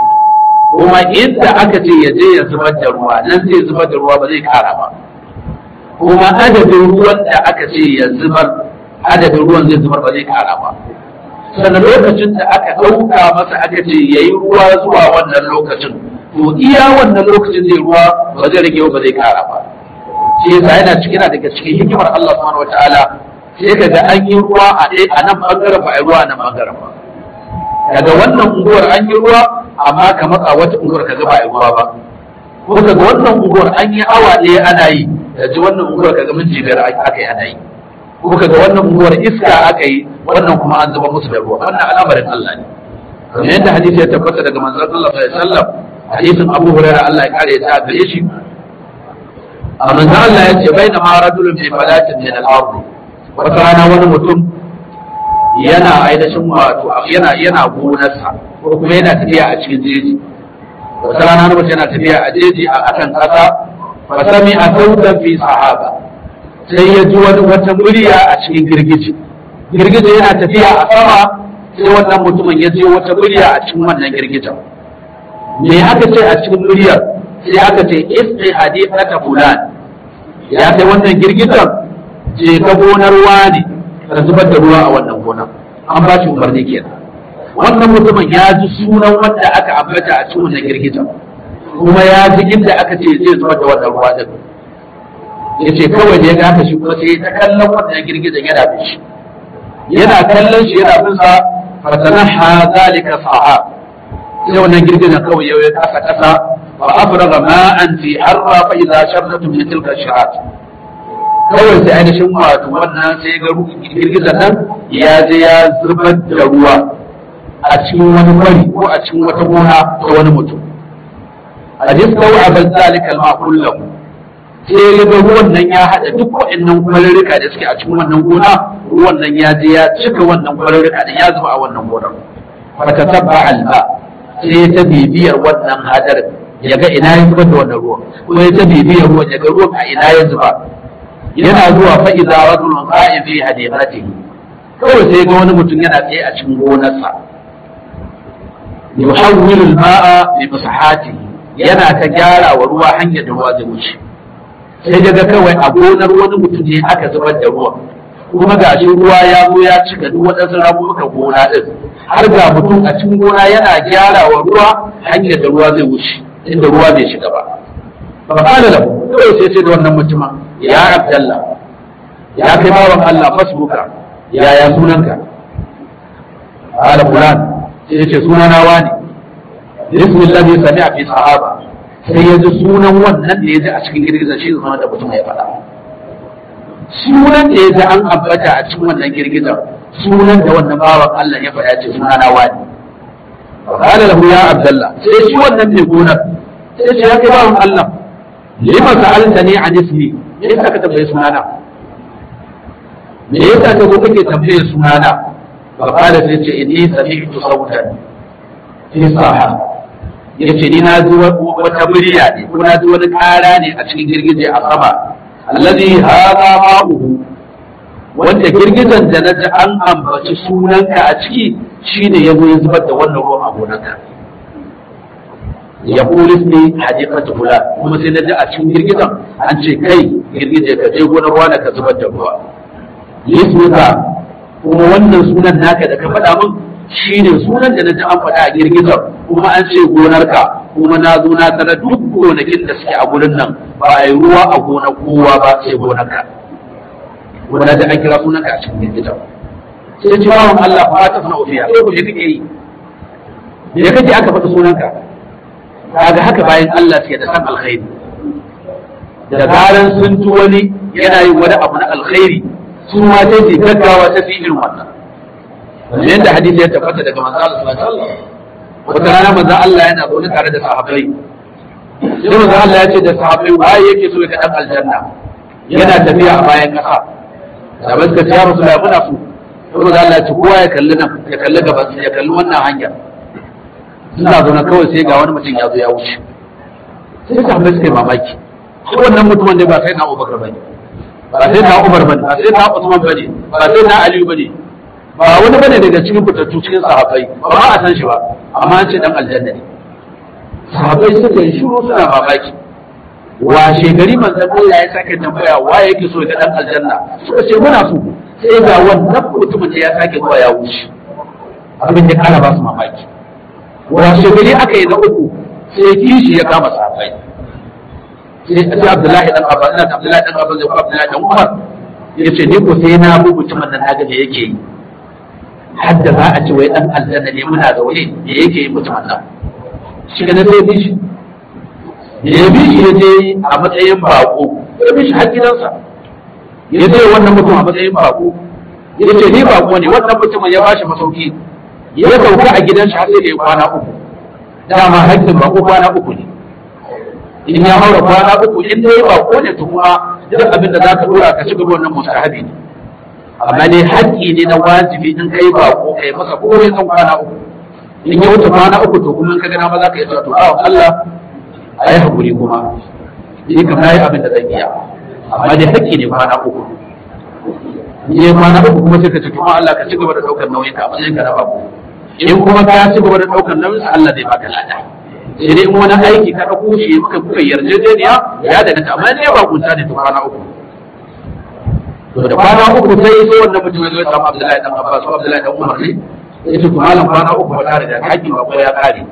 kuma inda aka ce ya je ya zubar da ruwa nan zai zubar da ruwa ba zai kara ba kuma adadin ruwan da aka ce ya zubar adadin ruwan zai zubar ba zai kara ba sannan lokacin da aka ɗauka masa aka ce ya yi ruwa zuwa wannan lokacin to iya wannan lokacin zai ruwa ba zai rage ba zai kara ba shi yasa yana cikin daga cikin hikimar Allah subhanahu wataala sai ka ga an yi ruwa a ɗaya a nan bangaren ba a yi ruwa a nan bangaren ba daga wannan unguwar an yi ruwa amma ka matsa wata unguwar ka ga ba a yi ruwa ba ko ka ga wannan unguwar an yi awa ɗaya ana yi da ji wannan unguwar ka ga minti biyar aka yi ana yi ko ka ga wannan unguwar iska aka yi wannan kuma an zuba musu da ruwa wannan al'amarin Allah ne kamar yadda hadisi ya tabbata daga manzon Allah sallallahu alaihi wasallam hadisin Abu Hurairah Allah ya kare ta gare shi a manzon Allah ya ce baina ma rajulun fi falatin min al-ard wata rana wani mutum yana ainihin wato yana yana gonarsa ko kuma yana tafiya a cikin jeji wata rana wani mutum yana tafiya a jeji a akan kasa fa sami a sautan fi sahaba sai ya ji wani wata murya a cikin girgije girgije yana tafiya a sama sai wannan mutumin ya ji wata murya a cikin wannan girgijen me aka ce a cikin muryar sai aka ce isqi hadithaka fulan ya kai wannan girgizan je ka gonar wani ka zubar da ruwa a wannan gonar an ba shi umarni kenan wannan mutumin ya ji sunan wanda aka ambata a cikin wannan girgizan kuma ya ji inda aka ce zai zubar da wannan ruwa din ya ce kawai da ya ga haka shi kuma sai ta kallon wannan girgizan yana bin shi yana kallon shi yana bin sa fatanaha zalika sahab sai wannan girgizan kawai ya yi kasa kasa fa afraga ma'an fi harra fa idza sharratu min tilka shirat kawai sai ainihin wato wannan sai ga girgizan nan ya je ya zubar da ruwa a cikin wani kwari ko a cikin wata gona ta wani mutum hadis kawai abin zalikal ma kullahu sai ya ga ruwan nan ya haɗa duk waɗannan kwarurruka da suke a cikin wannan gona ruwan nan ya je ya cika wannan kwarurruka da ya zuba a wannan gonar fata tabba alba sai ta bibiyar wannan hadarin ya ga ina ya zuba da wannan ruwan kuma ya ta bibiyar ruwan ya ga ruwan a ina ya zuba yana zuwa fa idza rajulun qa'im fi hadiqatihi kawai sai ga wani mutum yana tsaye a cikin gonarsa yuhawwilu al-ma'a bi masahatihi yana ta gyara wa ruwa hanyar da ruwa zai wuce sai daga kawai a gonar wani mutum ne aka zubar da ruwa kuma ga shi ruwa ya zo ya cika duk waɗansu ramuka gona ɗin har ga mutum a cikin gona yana gyara wa ruwa hanyar da ruwa zai wuce inda ruwa bai shiga ba fa qala lahu kawai sai sai da wannan mutumin ya abdallah ya kai bawan Allah fasbuka ya ya sunanka qala fulan sai ya ce sunana wani bismillah ne sami'a fi sahaba sai ya ji sunan wannan da ya ji a cikin girgizar shi zama da mutum ya faɗa sunan da ya ji an ambata a cikin wannan girgizar sunan da wannan bawan Allah ya faɗa ce suna na wani qala lahu ya abdullah sai shi wannan mai gonar sai ce ya kai bawan Allah lima sa'altani an ismi me yasa ka tambaye sunana me yasa ka zo kake tambaye sunana fa qala sai ce inni sami'tu sautan fi saha ya ce ni na ji wata murya ne ko na ji wani ƙara ne a cikin girgije a sama allazi hada ma'uhu wanda girgizan da na ji an ambaci sunanka a ciki shine ya zo ya zubar da wannan ruwan a gonarka ya kulis ne hadifatu kula kuma sai na ji a cikin girgizan an ce kai girgije ka je gonar ruwa ka zubar da ruwa lismuka kuma wannan sunan naka da ka faɗa min shi ne sunan da na ji an faɗa a girgizar kuma an ce gonarka kuma na zo na tara duk gonakin da suke a gurin nan ba a yi ruwa a gonar kowa ba sai gonarka wanda da an kira sunanka a cikin girgizar sai ji bawan Allah ba ta fana ofiya sai ku je kake yi me kake aka faɗa sunanka kaga haka bayan Allah suke da san alkhairi da zaran sun ci wani yana yin wani abu na alkhairi su ma sai su gaggawa ta fi irin wannan yadda hadisi ya tabbata daga manzo Allah sallallahu alaihi wasallam wata rana manzo Allah yana zaune tare da sahabbai sai manzo Allah ya ce da sahabbai waye yake so ya ga dan aljanna yana tafiya a bayan kasa sahabbai suka ce ya rasulullahi muna so sai manzo Allah ya ce kowa ya kalli nan ya kalli gaban ya kalli wannan hanya suna zaune kawai sai ga wani mutum ya zo ya wuce sai sahabbai suka yi mamaki shi wannan mutumin ne ba sai na Abubakar bane ba sai na Umar bane ba sai na Usman bane ba sai na Aliyu bane ba wani bane daga cikin fitattu cikin sahabbai ba ma a san shi ba amma an ce dan aljanna ne sahabbai suka yi shiru suna mamaki washe gari manzon Allah ya sake tambaya wa yake so ga dan aljanna suka ce muna so sai ga wannan mutumin da ya sake zuwa ya wuce abin ya kara ba su mamaki washe gari aka yi na uku sai kishi ya kama sahabbai sai Abdullahi dan Abbas ina Abdullahi dan Abbas ko Abdullahi dan Umar yace ni ko sai na bu mutumin nan naga da yake yi hadda za a ce wai dan aljanna ne muna zaune da yake yi mutumin nan shi ga sai bi shi da ya bi shi ya je a matsayin bako ya bi shi har gidansa ya je wannan mutum a matsayin bako ya ce ni bako ne wannan mutumin ya bashi masauki ya sauka a gidan shi har sai da ya kwana uku dama hakkin bako kwana uku ne in ya haura kwana uku in dai bako ne to kuma duk abin da za ka dora ka ci gaba wannan mustahabi ne amma ne haƙƙi ne na wajibi in kai ba ko kai masa komai san kwana uku in ya wuce kwana uku to kuma in ka gana ma za ka yi cewa to bawan Allah a yi haƙuri kuma ni kam na yi abin da zan iya amma dai haƙƙi ne kwana uku in ya kwana uku kuma sai ka ci kuma Allah ka ci gaba da ɗaukar nauyin ka a matsayin ka na babu in kuma ka ci gaba da ɗaukar nauyin Allah zai baka lada sai dai in wani aiki ka ɗauko shi muka kuka yarjejeniya ya da ta amma ne ba kunta ne to kwana uku to da kwana uku sai sai wannan mutum ya zo ya samu Abdullahi dan Abbas ko Abdullahi dan Umar ne ya ce to malam kwana uku ba tare da haƙƙin ba ko ya kare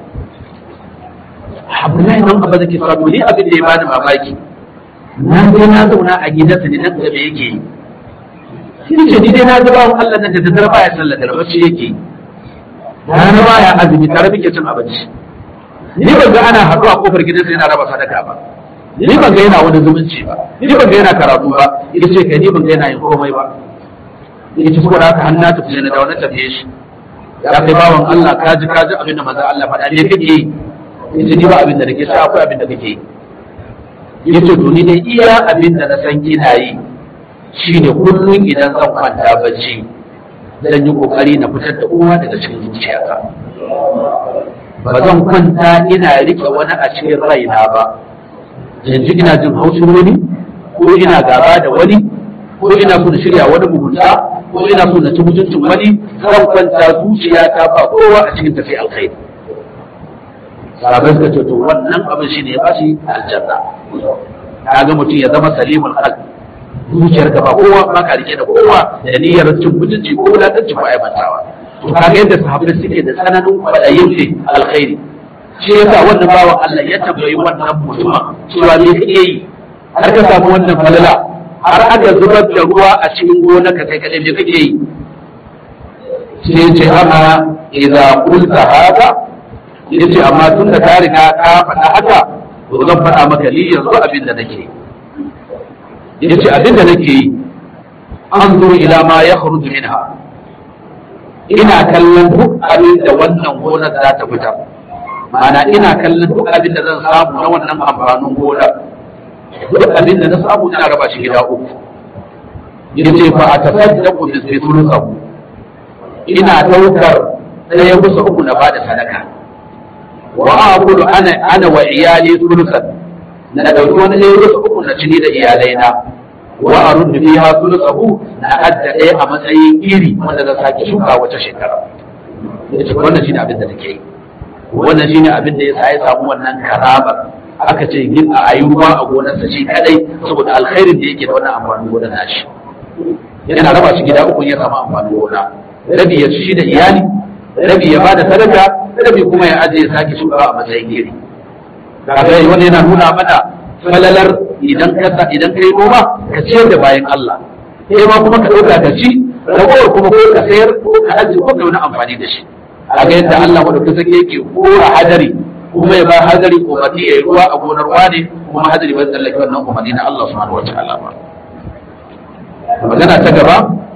Abdullahi dan Abbas ke sa ni abin da ya bani mamaki na je na zauna a gidansa ne nan da me yake yi shi ce ni dai na ga bawon Allah nan da ta zarba ya sallar da bacci yake rana ba ya azumi tare muke cin abinci ni ban ga ana haɗuwa kofar gidansa yana raba sadaka ba ni ban ga yana wani zumunci ba ni ban ga yana karatu ba ita ce kai ni ban ga yana yin komai ba ita ce saboda haka hannu ta fiye na da wani tafiye shi ya kai bawan Allah ka ji ka ji abin da manzo Allah faɗa ne kake yi ita ni ba abin da nake sha akwai abin da kake yi yace to ni dai iya abin da na san kina yi shine kullum idan zan kwanta bacci zan yi kokari na fitar da uwa daga cikin zuciyata ba zan kwanta ina rike wani a cikin raina ba yanzu ina jin haushin wani ko ina gaba da wani ko ina so na shirya wani mugunta ko ina so na ci mutuncin wani zan kwanta zuciyata ba kowa a cikin tafi alkhairi sahabai suka ce to wannan abin shine ya bashi aljanna kaga mutum ya zama salimul qalb zuciyar ka ba kowa ba ka rike da kowa da niyyar cin mutunci ko wulatanci ko aibantawa to kaga yadda sahabbai suke da tsananin kwadayin ne alkhairi shi yasa wannan bawan Allah ya tambayi wannan mutum cewa me kake yi har ka samu wannan falala har aka zubar da ruwa a cikin gonar ka kai kadai me kake yi sai ya ce amma idza qulta hada yace amma tun da ka riga ka faɗa haka to zan faɗa maka ni yanzu abin da nake yace abin da nake yi an zuru ila ma ya kharuju minha ina kallon duk abin da wannan gonar za ta fitar ma'ana ina kallon duk abin da zan samu na wannan amfanin gonar duk abin da na samu ina raba shi gida uku yace fa a tasaddaqu bi thuluthahu ina daukar ɗaya bisa uku na bada sadaka wa aqulu ana ana wa iyali thuluthan na dauki wani ɗaya bisa uku na cini da iyalaina wa arud fiha thuluthahu na adda ɗaya a matsayin iri wanda zan sake shuka wata shekara yace wannan shine abin da take yi wannan shine abin da yasa ya samu wannan karaba aka ce yin a ayi ruwa a gonarsa shi kadai saboda alkhairin da yake da wannan amfanin gonar nashi yana raba shi gida uku ya samu amfanin gona rabi ya ci shi da iyali rabi ya bada sadaka rabi kuma ya ajiye sake shuka a matsayin iri kaga wanda yana nuna mana falalar idan ka idan ka yi noma ka ciyar da bayan Allah sai ma kuma ka dauka ka ci ragowar kuma ko ka sayar ko ka ajiye ko ka wani amfani da shi a ga yadda Allah madaukakin sarki yake kora hadari kuma ya ba hadari umarni ya yi ruwa a gonar wane kuma hadari bai tsallake wannan umarni na Allah subhanahu wa ta'ala ba magana ta gaba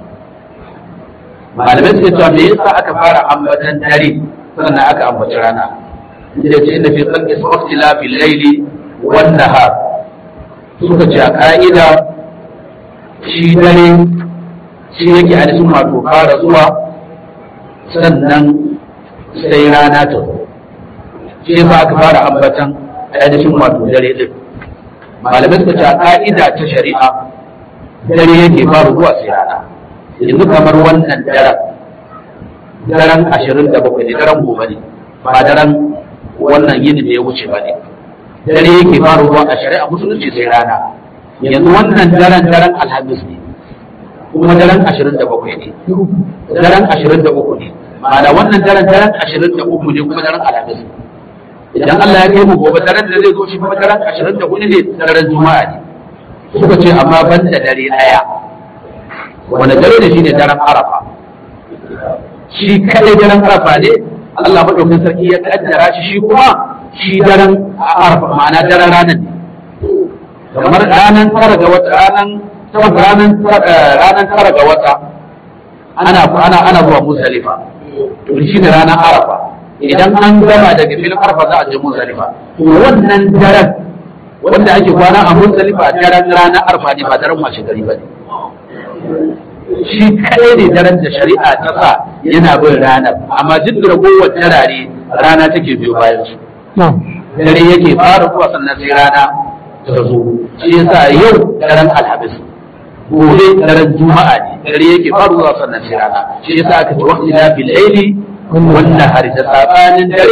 malamai suke cewa me yasa aka fara ambatan dare sannan aka ambaci rana da ce inda fi tsanki su waktila fi laili wan nahar suka ce a ka'ida shi dare shi yake ainihin wato fara zuwa sannan sai rana ta zo shi yasa aka fara ambatan ainihin wato dare din malamai suka ce a ka'ida ta shari'a dare yake fara zuwa sai rana yanzu kamar wannan daren daren ashirin da bakwai ne daren gobe ne ba daren wannan yini da ya wuce ba ne dare yake fara zuwa a shari'a musulunci sai rana yanzu wannan daren daren alhamis ne kuma daren ashirin da bakwai ne daren ashirin da uku ne ma'ana wannan daren daren ashirin da uku ne kuma daren alhamis ne idan Allah ya kai mu gobe daren da zai zo shi kuma daren ashirin da hudu ne daren juma'a ne suka ce amma ban da dare ɗaya wanda dare da shi ne daren arafa shi kadai daren arafa ne Allah madaukakin sarki ya kaddara shi shi kuma shi daren arafa ma'ana daren ranar ne kamar ranar tara ga wata ranar ranar ranar tara ga wata ana ana ana zuwa musalifa to shi ne ranar arafa idan an gama daga filin arafa za a je musalifa to wannan daren wanda ake kwana a musalifa daren ranar arafa ne ba daren washe gari ba ne shi kadai ne daren da shari'a ta sa yana bin ranar amma duk da ragowar tarare rana take biyo bayan su dare yake fara zuwa sannan sai rana ta zo shi yasa yau daren alhamis gobe daren juma'a ne dare yake fara zuwa sannan sai rana shi yasa aka ce waqti la bil laili wannan hari da sabanin dare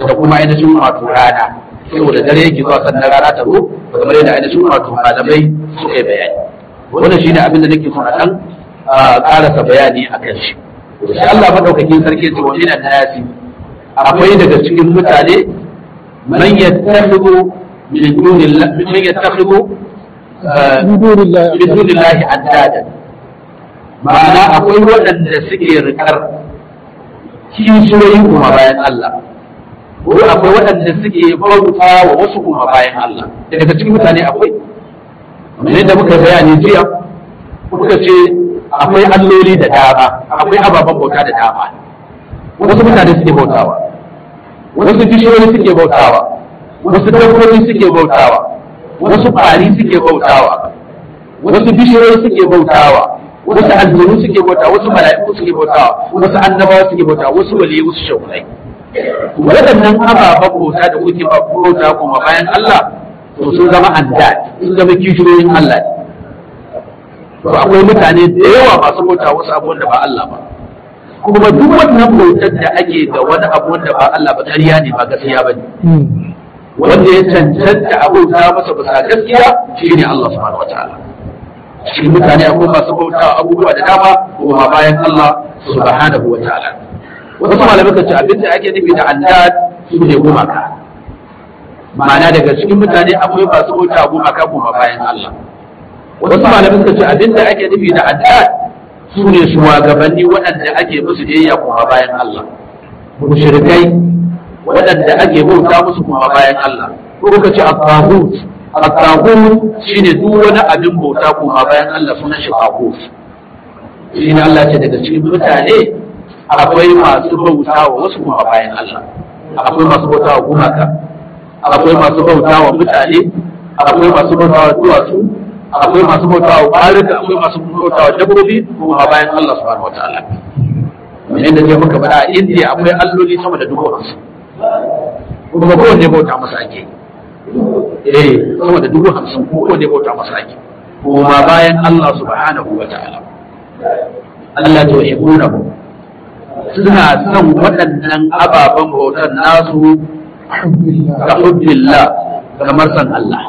da kuma ainihin wato rana saboda dare yake zuwa sannan rana ta zo kamar yadda ainihin wato malamai suka yi bayani wannan shine abin da nake son a dan karasa bayani a kan shi sai Allah madaukakin sarki ya ce wa minan nasi akwai daga cikin mutane man yattakhidhu min dunillahi man yattakhidhu min dunillahi min dunillahi andada ma'ana akwai waɗanda suke rikar kishiyoyi kuma bayan Allah ko akwai waɗanda suke bauta wa wasu kuma bayan Allah daga cikin mutane akwai kamar yadda muka bayani jiya muka ce akwai alloli da dama akwai ababen bauta da dama wasu mutane suke bautawa wasu bishiyoyi suke bautawa wasu dabbobi suke bautawa wasu ƙwari suke bautawa wasu bishiyoyi suke bautawa wasu aljanu suke bautawa wasu mala'iku suke bautawa wasu annabawa suke bautawa wasu waliyi wasu shaurai waɗannan ababen bauta da kuke bauta kuma bayan Allah to sun zama andad sun zama kishiyoyin Allah ne to akwai mutane da yawa masu bauta wasu abubuwan da ba Allah ba kuma duk wannan bautar da ake da wani abu wanda ba Allah ba ƙarya ne ba gaskiya ba ne wanda ya cancanta a bauta masa bisa gaskiya shine Allah subhanahu wataala shi mutane akwai masu bauta abubuwa da dama kuma bayan Allah subhanahu wataala wasu malamai kan ce abinda ake nufi da andad su ne gumaka ma'ana daga cikin mutane akwai masu bauta gumaka kuma bayan Allah wasu malamai kan ce abinda ake nufi da andad su ne shugabanni waɗanda ake musu biyayya kuma bayan Allah mushrikai waɗanda ake bauta musu kuma bayan Allah ko kuka ce at-taghut at-taghut shine duk wani abin bauta kuma bayan Allah sunan shi taghut shine Allah ce daga cikin mutane akwai masu bauta wa wasu kuma bayan Allah akwai masu bauta wa gumaka akwai masu bauta wa mutane akwai masu bauta wa duwatsu akwai masu bauta wa barika akwai masu bauta wa dabbobi kuma bayan Allah subhanahu wataala kamar da je muka faɗa a India akwai alloli sama da dubu hamsin kuma kowanne bauta masa ake eh sama da dubu hamsin kowanne bauta masa ake kuma bayan Allah subhanahu wataala Allah ta yuhibbunahu suna son waɗannan ababen bautar nasu ka hubbillah kamar san Allah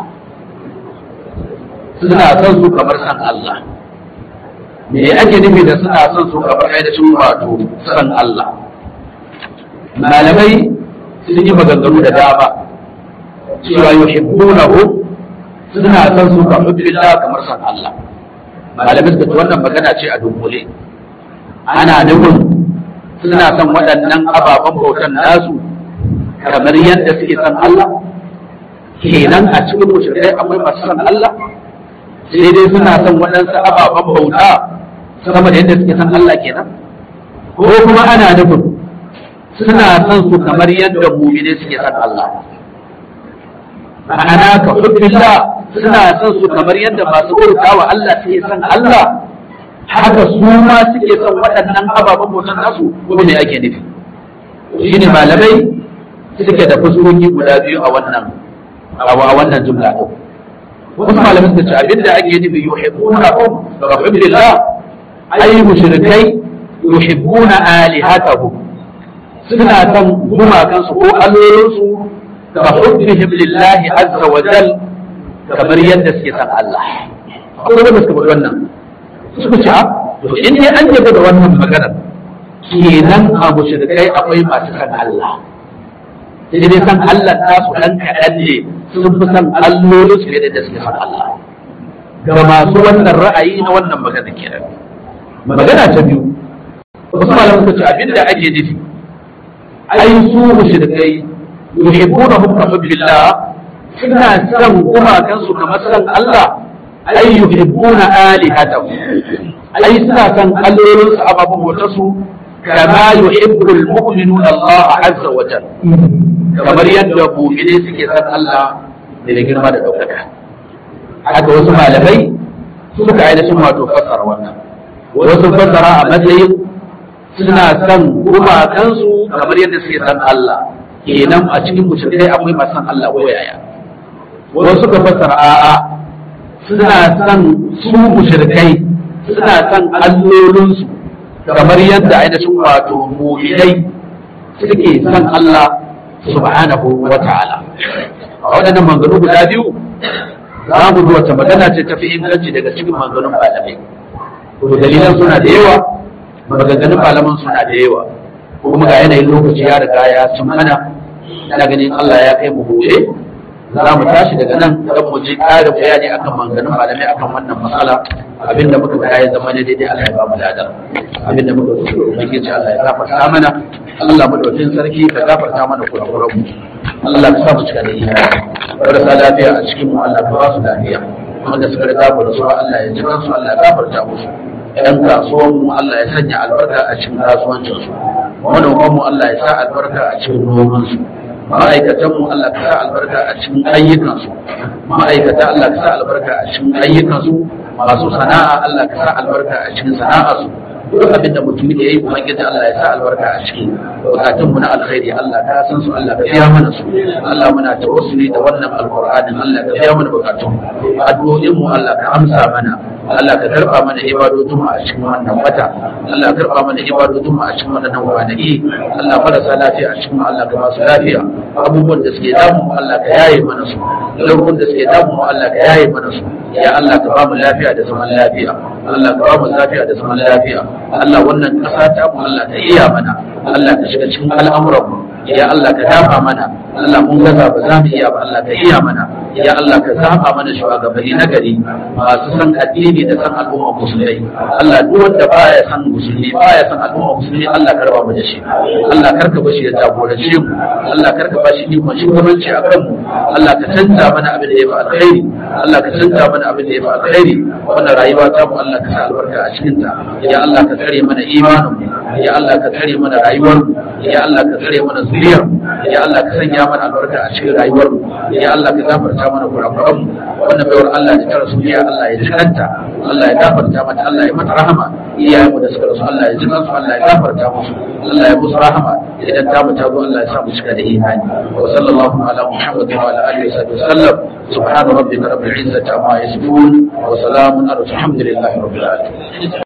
suna son su kamar san Allah me ake nufi da suna son su kamar ainihin wato san Allah malamai sun yi maganganu da dama cewa yuhibbunahu suna son su kamar hubbillah kamar san Allah malamai suka ce wannan magana ce a dunkule ana nufin suna son waɗannan ababen bautan nasu kamar yadda suke son Allah kenan a cikin mushrikai akwai masu son Allah sai dai suna son waɗansu ababen bauta sama da yadda suke son Allah kenan ko kuma ana nufin suna son su kamar yadda mumine suke son Allah ma'ana ka hubbillah suna son su kamar yadda masu bauta wa Allah suke son Allah haka su ma suke son waɗannan ababen bautan nasu kuma ne ake nufi shi ne malamai suke da fuskoki guda biyu a wannan a wannan jumla ɗin wasu malamai suka ce abinda ake nufi yuhibbuna hum ka hubbillah ay mushrikai yuhibbuna alihatahum suna son gumakansu ko allolinsu ka hubbihim lillahi azza wa jal kamar yadda suke son Allah akwai wanda suka faɗi wannan suka ce to in dai an yaba da wannan maganar kenan a mushrikai akwai masu san Allah sai dai san Allah ta su dan kaɗan ne sun fi san allolin su da suke san Allah ga masu wannan ra'ayi na wannan magana kenan magana ta biyu wasu malaman suka ce abinda ake nufi ai su mushrikai yuhibbunahum ka hubbillah suna san gumakansu kamar san Allah ai yuhibbuna alihatahu ai suna san allolin su ababen wata su kama yuhibbul mu'minuna Allah azza wa jalla kamar yadda mu'mini suke san Allah da girma da daukaka haka wasu malamai suka ainihin wato fassara wannan wasu fassara a matsayin suna san gumakansu kamar yadda suke san Allah kenan a cikin mushrikai akwai masu san Allah ko yaya wasu suka fassara a'a suna son su mushrikai suna son allolinsu kamar yadda ainihin wato mu'minai suke son Allah subhanahu wa ta'ala a waɗannan maganganu guda biyu za mu ji wata magana ce tafi inganci daga cikin maganganun malamai to dalilan suna da yawa maganganun malaman suna da yawa kuma ga yanayin lokaci ya riga ya cin mana ina ganin Allah ya kai mu gobe za mu tashi daga nan don mu ji ƙarin bayani akan maganganun malamai akan wannan matsala abinda muka ga ya zama ne daidai Allah ya ba mu ladar abinda muka zo ubangiji Allah ya gafarta mana Allah madaukakin sarki ka gafarta mana kurakuran mu Allah ka sa mu cika da imani marasa lafiya a cikin mu Allah ka ba su lafiya wanda suka riga mu da su Allah ya ji kansu Allah ya gafarta musu yan kasuwan mu Allah ya sanya albarka a cikin kasuwancin su manoman mu Allah ya sa albarka a cikin noman su ma'aikatan mu Allah ka sa albarka a cikin ayyukan su ma'aikata Allah ka sa albarka a cikin ayyukan su masu sana'a Allah ka sa albarka a cikin sana'ar su duk abin da mutum ya yi ubangiji Allah ya sa albarka a ciki bukatun mu na alkhairi Allah ka san su Allah ka biya mana su Allah muna tawassuli da wannan alqur'anin Allah ka biya mana bukatun addu'o'in mu Allah ka amsa mana Allah ka karba mana ibadodin mu a cikin wannan wata Allah ka karba mana ibadodin mu a cikin wannan kwanaki Allah marasa lafiya a cikin Allah ka ba su lafiya abubuwan da suke damu mu Allah ka yaye mana su abubuwan da suke damu mu Allah ka yaye mana su ya Allah ka ba mu lafiya da zaman lafiya Allah ka ba mu lafiya da zaman lafiya Allah wannan ƙasa ta mu Allah ka iya mana Allah ka shiga cikin al'amuran mu ya Allah ka dafa mana Allah mun gaza ba za mu iya ba Allah ka iya mana ya Allah ka zaba mana shugabanni na gari masu san addini da san al'umma musulmai Allah duk wanda baya san musulmi baya san al'umma musulmi Allah ka raba mu da shi Allah karka bashi ya jagorance mu Allah karka bashi ikon shugabanci a kanmu Allah ka canza mana abin da ya fi alkhairi Allah ka canza mana abin da ya fi alkhairi wannan rayuwa ta mu Allah ka sa albarka a cikin ta ya Allah ka tsare mana imanin mu ya Allah ka tsare mana rayuwar mu ya Allah ka tsare mana zuriyar mu ya Allah ka sanya mana albarka a cikin rayuwar mu ya Allah ka gafarta mana kurakuran mu wannan baiwar Allah da ta rasu ya Allah ya jikanta Allah ya gafarta mata Allah ya mata rahama iyayen mu da suka rasu Allah ya jikan su Allah ya gafarta musu Allah ya musu rahama idan ta mu ta zo Allah ya sa mu cika da imani wa sallallahu ala muhammadin wa ala alihi wa sallam subhana rabbika rabbil izzati amma yasifun wa salamun ala alhamdulillahi rabbil alamin